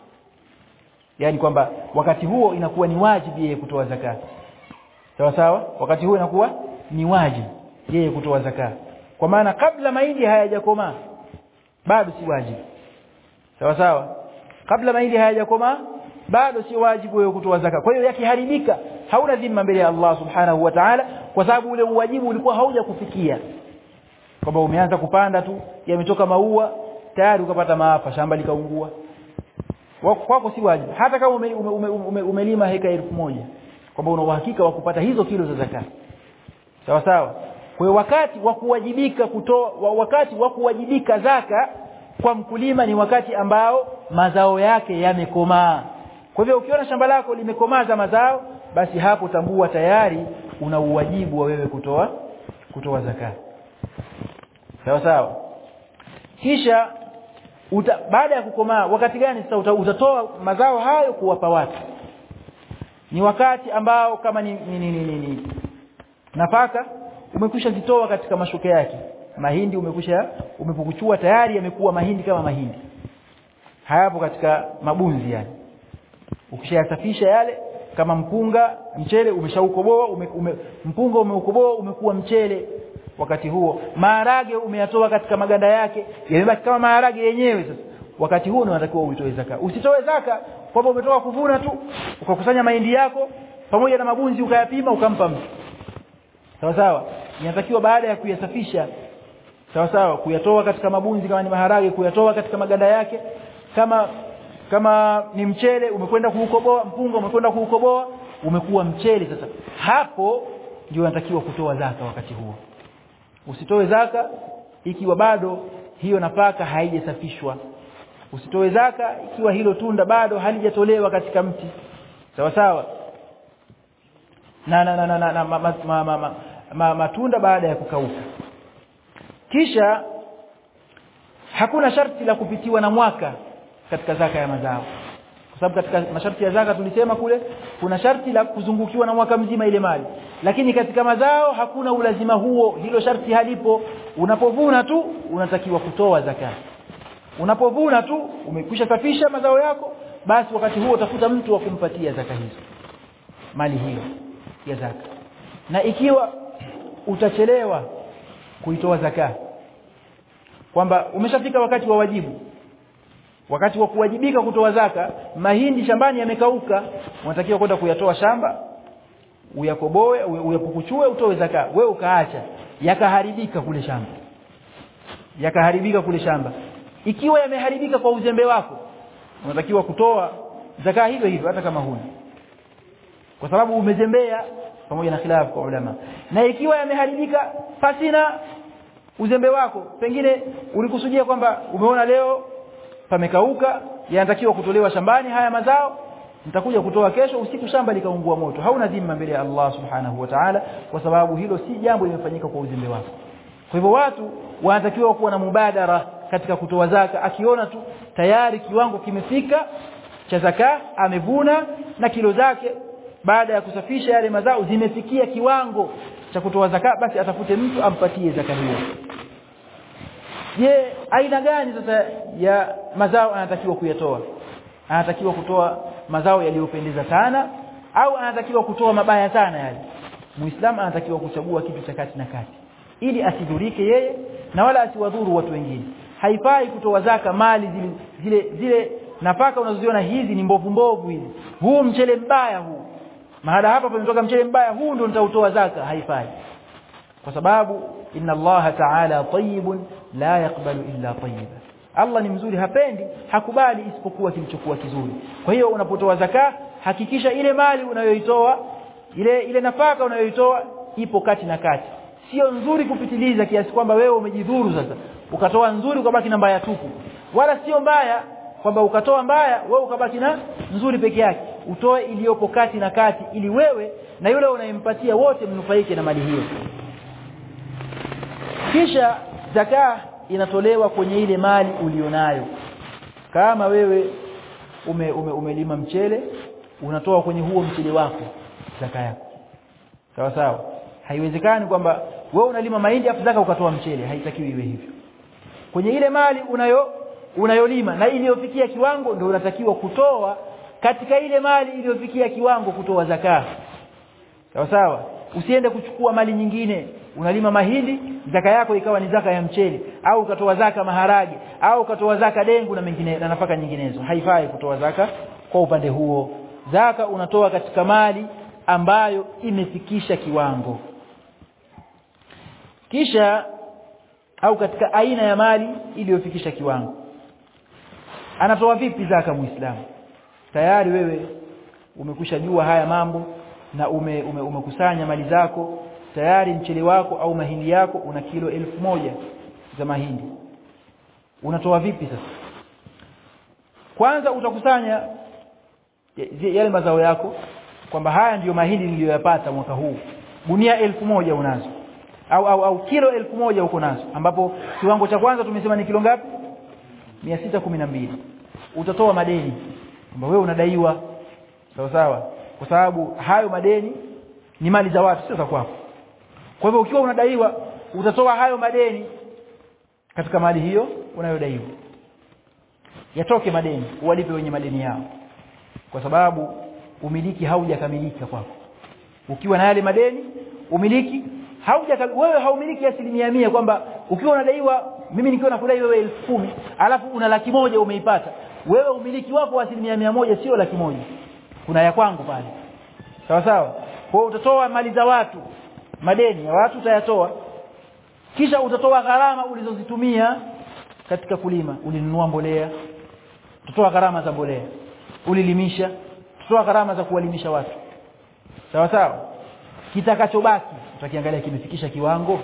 yani kwamba wakati huo inakuwa ni wajibu yeye kutoa zaka sawa sawa wakati huo inakuwa ni wajibu yeye kutoa zaka kwa maana kabla mahindi hayajakomaa bado si wajibu sawa sawa kabla mahindi hayajakomaa bado si wajibu wewe kutoa zaka kwa hiyo yakiharibika hauna dhima mbele ya Allah subhanahu wa ta'ala kwa sababu ule uwajibu ulikuwa hauja kufikia kwamba umeanza kupanda tu yametoka maua tayari ukapata maafa shamba likaungua kwako si wajibu hata kama ume, ume, ume, ume, umelima heka elfu moja kwamba una uhakika wa kupata hizo kilo za zakati sawa sawa kwa hiyo wakati wa kuwajibika kutoa wakati wa kuwajibika zaka kwa mkulima ni wakati ambao mazao yake yamekomaa kwa hivyo ukiona shamba lako limekomaza mazao basi hapo tambua tayari una uwajibu wa wewe kutoa kutoa zaka sawa sawa kisha uta, baada ya kukomaa wakati gani sasa uta, utatoa mazao hayo kuwapa watu ni wakati ambao kama ni, ni, ni, ni, ni, ni nafaka umekwisha zitoa katika mashuke yake mahindi umekwisha umepukuchua tayari yamekuwa mahindi kama mahindi hayapo katika mabunzi yani ukishayasafisha yale kama mpunga mchele umeshaukoboa ume, ume, mpunga umeukoboa umekuwa mchele wakati huo maharage umeyatoa katika maganda yake yamebaki kama maharage yenyewe sasa wakati huo unatakiwa uitoe zaka usitoe zaka kwamba umetoka kuvuna tu ukakusanya mahindi yako pamoja na mabunzi ukayapima ukampa mtu sawa sawa inatakiwa baada ya kuyasafisha sawa sawa kuyatoa katika mabunzi kama ni maharage kuyatoa katika maganda yake kama kama ni mchele umekwenda kuukoboa mpunga umekwenda kuukoboa umekuwa mchele sasa hapo ndio unatakiwa kutoa zaka wakati huo usitoe zaka ikiwa bado hiyo nafaka haijasafishwa usitoe zaka ikiwa hilo tunda bado halijatolewa katika mti sawa sawa na na na, na, na, na ma, ma, ma, ma, ma, ma, matunda baada ya kukauka kisha hakuna sharti la kupitiwa na mwaka katika zaka ya mazao kwa sababu katika masharti ya zaka tulisema kule kuna sharti la kuzungukiwa na mwaka mzima ile mali lakini katika mazao hakuna ulazima huo hilo sharti halipo unapovuna tu unatakiwa kutoa zaka unapovuna tu umekwisha safisha mazao yako basi wakati huo utafuta mtu wa kumpatia zaka hizo mali hiyo ya zaka na ikiwa utachelewa kuitoa zaka kwamba umeshafika wakati wa wajibu wakati wa kuwajibika kutoa zaka mahindi shambani yamekauka unatakiwa kwenda kuyatoa shamba uyakoboe uyapukuchue utoe zaka wewe ukaacha yakaharibika kule shamba yakaharibika kule shamba ikiwa yameharibika kwa uzembe wako unatakiwa kutoa zaka hivyo hivyo hata kama huna kwa sababu umezembea pamoja na khilafu kwa ulama na ikiwa yameharibika pasina uzembe wako pengine ulikusudia kwamba umeona leo pamekauka yanatakiwa kutolewa shambani haya mazao nitakuja kutoa kesho usiku shamba likaungua moto hauna dhima mbele ya Allah subhanahu wa ta'ala kwa sababu hilo si jambo limefanyika kwa uzembe wako kwa hivyo watu wanatakiwa kuwa na mubadara katika kutoa zaka akiona tu tayari kiwango kimefika cha zaka amevuna na kilo zake baada ya kusafisha yale mazao zimefikia kiwango cha kutoa zaka basi atafute mtu ampatie zaka hiyo je aina gani sasa ya mazao anatakiwa kuyatoa anatakiwa kutoa mazao yaliyopendeza sana au anatakiwa kutoa mabaya sana yale muislamu anatakiwa kuchagua kitu cha kati na kati ili asidhurike yeye na wala asiwadhuru watu wengine haifai kutoa zaka mali zile zile, zile nafaka unazoziona hizi ni mbovu mbovu hizi huu mchele mbaya huu mahala hapa pametoka mchele mbaya huu ndio nitautoa zaka haifai kwa sababu inna allaha ta'ala tayyibun la yaqbalu illa tayyiba Allah ni mzuri hapendi hakubali isipokuwa kilichokuwa kizuri kwa hiyo unapotoa zaka hakikisha ile mali unayoitoa ile ile nafaka unayoitoa ipo kati na kati sio nzuri kupitiliza kiasi kwamba wewe umejidhuru sasa ukatoa nzuri ukabaki na mbaya tupu wala sio mbaya kwamba ukatoa mbaya wewe ukabaki na nzuri peke yake utoe iliyopo kati na kati ili wewe na yule unayempatia wote mnufaike na mali hiyo kisha zaka inatolewa kwenye ile mali ulionayo kama wewe ume, ume, umelima mchele unatoa kwenye huo mchele wako zaka yako sawa sawa haiwezekani kwamba wewe unalima mahindi afu zaka ukatoa mchele haitakiwi iwe hivyo kwenye ile mali unayo unayolima na iliyofikia kiwango ndio unatakiwa kutoa katika ile mali iliyofikia kiwango kutoa zaka sawa sawa usiende kuchukua mali nyingine unalima mahindi zaka yako ikawa ni zaka ya mchele au ukatoa zaka maharage au ukatoa zaka dengu na mengine na nafaka nyinginezo haifai kutoa zaka kwa upande huo zaka unatoa katika mali ambayo imefikisha kiwango kisha au katika aina ya mali iliyofikisha kiwango anatoa vipi zaka muislamu tayari wewe umekwisha jua haya mambo na ume, ume, umekusanya mali zako tayari mchele wako au mahindi yako una kilo elfu moja za mahindi unatoa vipi sasa kwanza utakusanya yale mazao yako kwamba haya ndiyo mahindi niliyoyapata mwaka huu gunia elfu moja unazo au, au, au kilo elfu moja uko nazo ambapo kiwango cha kwanza tumesema ni kilo ngapi 612 utatoa madeni kwamba wewe unadaiwa sawa sawa kwa sababu hayo madeni ni mali za watu sio za kwako kwa hivyo ukiwa unadaiwa utatoa hayo madeni katika mali hiyo unayodaiwa yatoke madeni uwalipe wenye madeni yao kwa sababu umiliki haujakamilika kwako ukiwa na yale madeni umiliki hauja wewe haumiliki asilimia mia kwamba ukiwa unadaiwa mimi nikiwa nakudai wewe elfu kumi alafu una laki moja umeipata wewe umiliki wako wa asilimia mia moja sio laki moja kuna ya kwangu pale sawa sawa kwa hiyo utatoa mali za watu madeni ya watu utayatoa kisha utatoa gharama ulizozitumia katika kulima ulinunua mbolea utatoa gharama za mbolea ulilimisha utatoa gharama za kuwalimisha watu sawa sawa kitakachobaki utakiangalia kimefikisha kiwango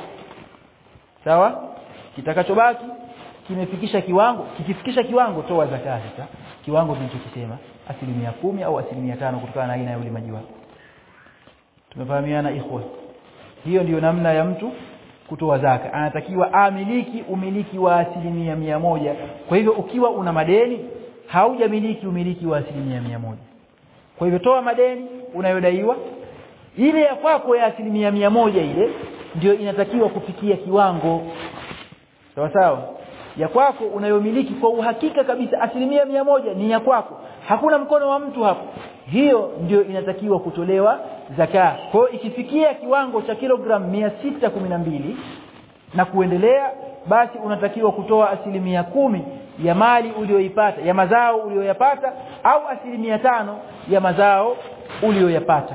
sawa kitakachobaki kimefikisha kiwango kikifikisha kiwango toa zakati sasa kiwango tunachokisema asilimia kumi au asilimia tano kutokana na aina ya ulimaji wako tumefahamiana ikhwa hiyo ndiyo namna ya mtu kutoa zaka anatakiwa amiliki umiliki wa asilimia mia moja kwa hivyo ukiwa una madeni haujamiliki umiliki wa asilimia mia moja kwa hivyo toa madeni unayodaiwa ile ya kwako ya asilimia mia moja ile ndio inatakiwa kufikia kiwango sawa sawa ya kwako unayomiliki kwa uhakika kabisa asilimia mia moja ni ya kwako hakuna mkono wa mtu hapo hiyo ndio inatakiwa kutolewa zaka kwa hiyo ikifikia kiwango cha kilogramu mia sita kumi na mbili na kuendelea basi unatakiwa kutoa asilimia kumi ya mali uliyoipata ya mazao uliyoyapata au asilimia tano ya mazao uliyoyapata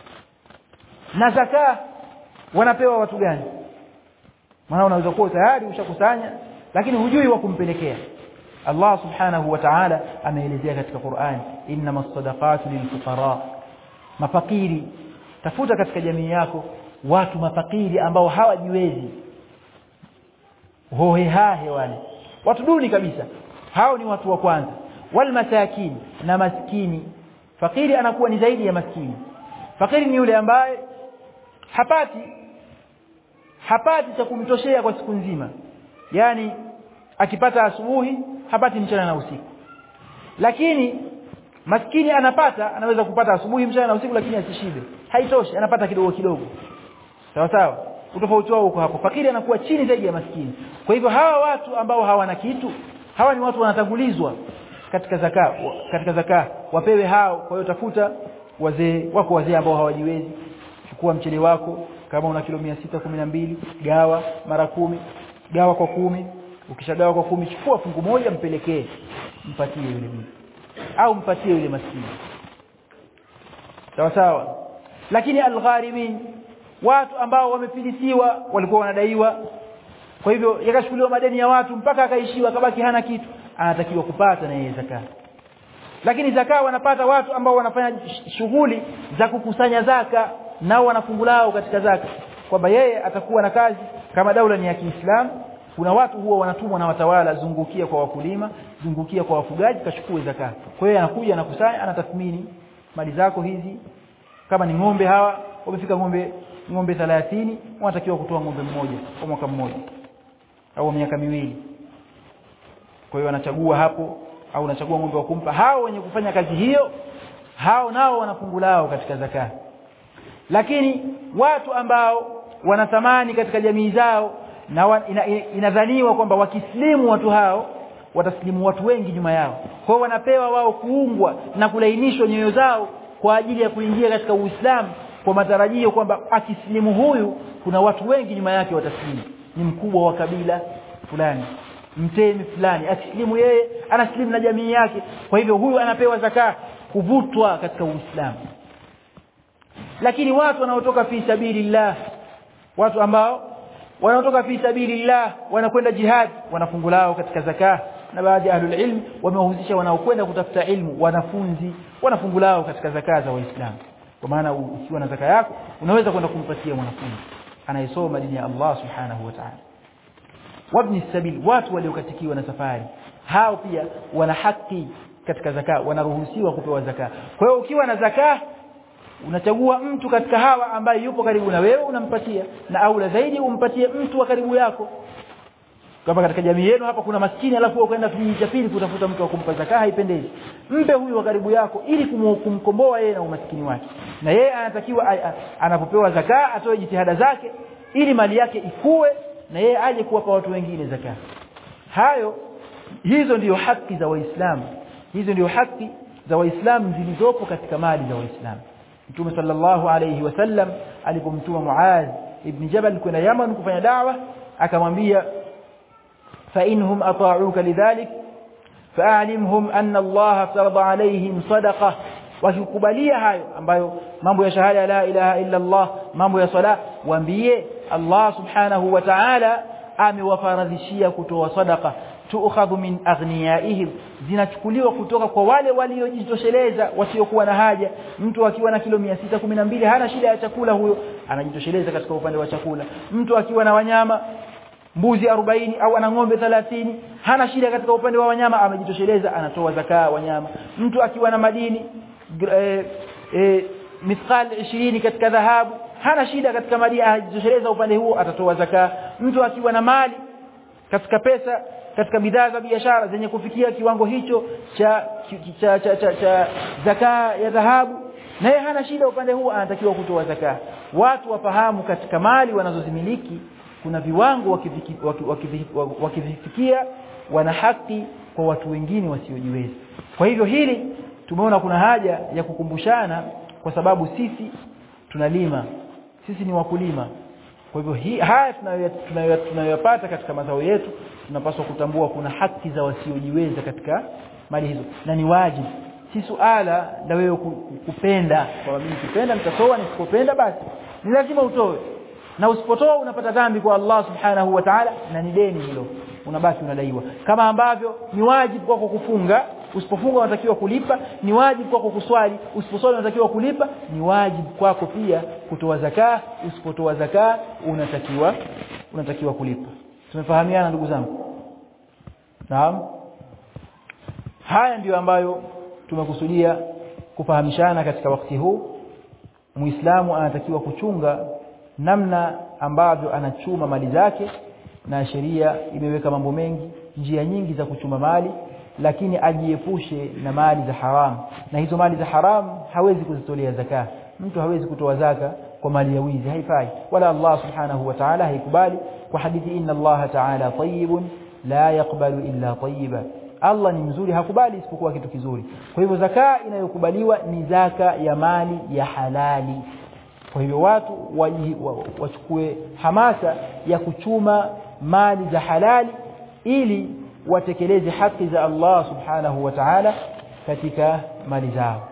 na zaka wanapewa watu gani maana unaweza kuwa tayari ushakusanya lakini hujui wa kumpelekea Allah subhanahu wa ta'ala ameelezea katika Qur'an innamas sadaqatu lilfuqara mafakiri tafuta katika jamii yako watu mafakiri ambao hawajiwezi hohehahe wale watu duni kabisa hao ni watu wa kwanza wal masakin na maskini fakiri anakuwa ni zaidi ya maskini fakiri ni yule ambaye hapati hapati cha kumtoshea kwa siku nzima yani akipata asubuhi hapati mchana na usiku lakini maskini anapata anaweza kupata asubuhi mchana na usiku lakini asishibe haitoshi anapata kidogo kidogo sawa sawa utofauti wao uko hapo fakiri anakuwa chini zaidi ya maskini kwa hivyo hawa watu ambao hawana kitu hawa ni watu wanatangulizwa katika zaka katika zaka wapewe hao kwa hiyo tafuta wazee wako wazee ambao hawajiwezi chukua mchele wako kama una kilo mbili gawa mara kumi gawa kwa kumi ukishagawa kwa kumi chukua fungu moja mpelekee mpatie yule bibi au mpatie yule maskini sawa sawa lakini algharimin watu ambao wamefilisiwa walikuwa wanadaiwa kwa hivyo yakashukuliwa madeni ya watu mpaka akaishiwa akabaki hana kitu anatakiwa kupata na yeye zaka lakini zaka wanapata watu ambao wanafanya shughuli za kukusanya zaka nao wanafungulao katika zaka kwamba yeye atakuwa na kazi kama daula ni ya Kiislamu kuna watu huwa wanatumwa na watawala zungukia kwa wakulima zungukia kwa wafugaji kachukue zaka kwa hiyo anakuja anakusanya anatathmini mali zako hizi kama ni ng'ombe hawa wamefika ng'ombe ng'ombe 30 wanatakiwa kutoa ng'ombe mmoja kwa mwaka mmoja au miaka miwili kwa hiyo anachagua hapo au unachagua ng'ombe wa kumpa hao wenye kufanya kazi hiyo hao nao wanafungulao katika zaka lakini watu ambao wana thamani katika jamii zao na wa, ina, inadhaniwa kwamba wakislimu watu hao wataslimu watu wengi nyuma yao kwa hiyo wanapewa wao kuungwa na kulainishwa nyoyo zao kwa ajili ya kuingia katika Uislamu kwa matarajio kwamba akislimu huyu kuna watu wengi nyuma yake wataslimu ni mkubwa wa kabila fulani mtemi fulani akislimu yeye anaslimu na jamii yake kwa hivyo huyu anapewa zaka kuvutwa katika Uislamu lakini watu wanaotoka fi sabilillah watu ambao wanaotoka fi sabilillah wanakwenda jihad wanafungulao katika zaka na baadhi ya ahlul ilm wamewahusisha wanaokwenda kutafuta ilmu wanafunzi wanafungulao katika zaka za waislamu kwa maana ukiwa na zaka yako unaweza kwenda kumpatia mwanafunzi anayesoma dini ya Allah subhanahu wa ta'ala wabni sabil watu waliokatikiwa na safari hao pia wana haki katika zaka wanaruhusiwa kupewa zaka kwa hiyo ukiwa na zaka unachagua mtu katika hawa ambaye yupo karibu na wewe unampatia na aula zaidi umpatie mtu wa karibu yako kama katika jamii yenu hapa kuna maskini alafu ukaenda kijiji cha pili kutafuta mtu wa kumpa zaka haipendezi mpe huyu wa karibu yako ili kumkomboa yeye na umaskini wake na yeye anatakiwa anapopewa zaka atoe jitihada zake ili mali yake ikue na yeye aje kuwapa watu wengine zaka hayo hizo ndiyo haki za waislamu hizo ndiyo haki za waislamu zilizopo katika mali za waislamu Mtume sallallahu alayhi wasallam alipomtuma Muaz ibn Jabal kwenda Yaman kufanya da'wa akamwambia fa inhum ata'uka lidhalik fa'alimhum anna Allah farada alayhim sadaqa wakikubalia hayo ambayo mambo ya shahada la ilaha illa Allah mambo ya sala waambie Allah subhanahu wa ta'ala amewafaradhishia kutoa sadaqa tuukhadhu min aghniyaihim zinachukuliwa kutoka kwa wale waliojitosheleza wasiokuwa na haja mtu akiwa na kilo 612 hana shida ya chakula huyo anajitosheleza katika upande wa chakula mtu akiwa na wanyama mbuzi 40 au ana ng'ombe 30 hana shida katika upande wa wanyama amejitosheleza anatoa zakaa wanyama mtu akiwa na madini e, e, mithqal 20 katika dhahabu hana shida katika madini anajitosheleza upande huo atatoa zakaa mtu akiwa na mali katika pesa katika bidhaa za biashara zenye kufikia kiwango hicho cha cha cha, cha, cha zakaa ya dhahabu naye hana shida upande huu anatakiwa kutoa zakaa watu wafahamu katika mali wanazozimiliki kuna viwango wakivifikia wana haki kwa watu wengine wasiojiweza kwa hivyo hili tumeona kuna haja ya kukumbushana kwa sababu sisi tunalima sisi ni wakulima kwa hivyo hii haya tunayoyapata katika mazao yetu tunapaswa kutambua kuna haki za wasiojiweza katika mali hizo na ni wajibu si suala la wewe kupenda kwa mimi nikipenda nitatoa nisipopenda basi ni lazima utoe na usipotoa unapata dhambi kwa Allah subhanahu wa ta'ala na ni deni hilo unabaki unadaiwa kama ambavyo ni wajibu kwako kufunga usipofunga unatakiwa kulipa ni wajibu kwako kuswali usiposwali unatakiwa kulipa ni wajibu kwako pia kutoa zakaa usipotoa zakaa unatakiwa unatakiwa kulipa tumefahamiana ndugu zangu naam haya ndiyo ambayo tumekusudia kufahamishana katika wakati huu muislamu anatakiwa kuchunga namna ambavyo anachuma mali zake na sheria imeweka mambo mengi njia nyingi za kuchuma mali lakini ajiepushe na mali za haramu na hizo mali za haramu hawezi kuzitolea zaka mtu hawezi kutoa zaka kwa mali ya wizi haifai wala Allah subhanahu wa ta'ala haikubali kwa hadithi inna Allah ta'ala tayyibun la yaqbalu illa tayyiba Allah ni mzuri hakubali isipokuwa kitu kizuri kwa hivyo zaka inayokubaliwa ni zaka ya mali ya halali kwa hivyo watu wachukue hamasa ya kuchuma mali za halali ili watekeleze haki za Allah subhanahu wa ta'ala katika mali zao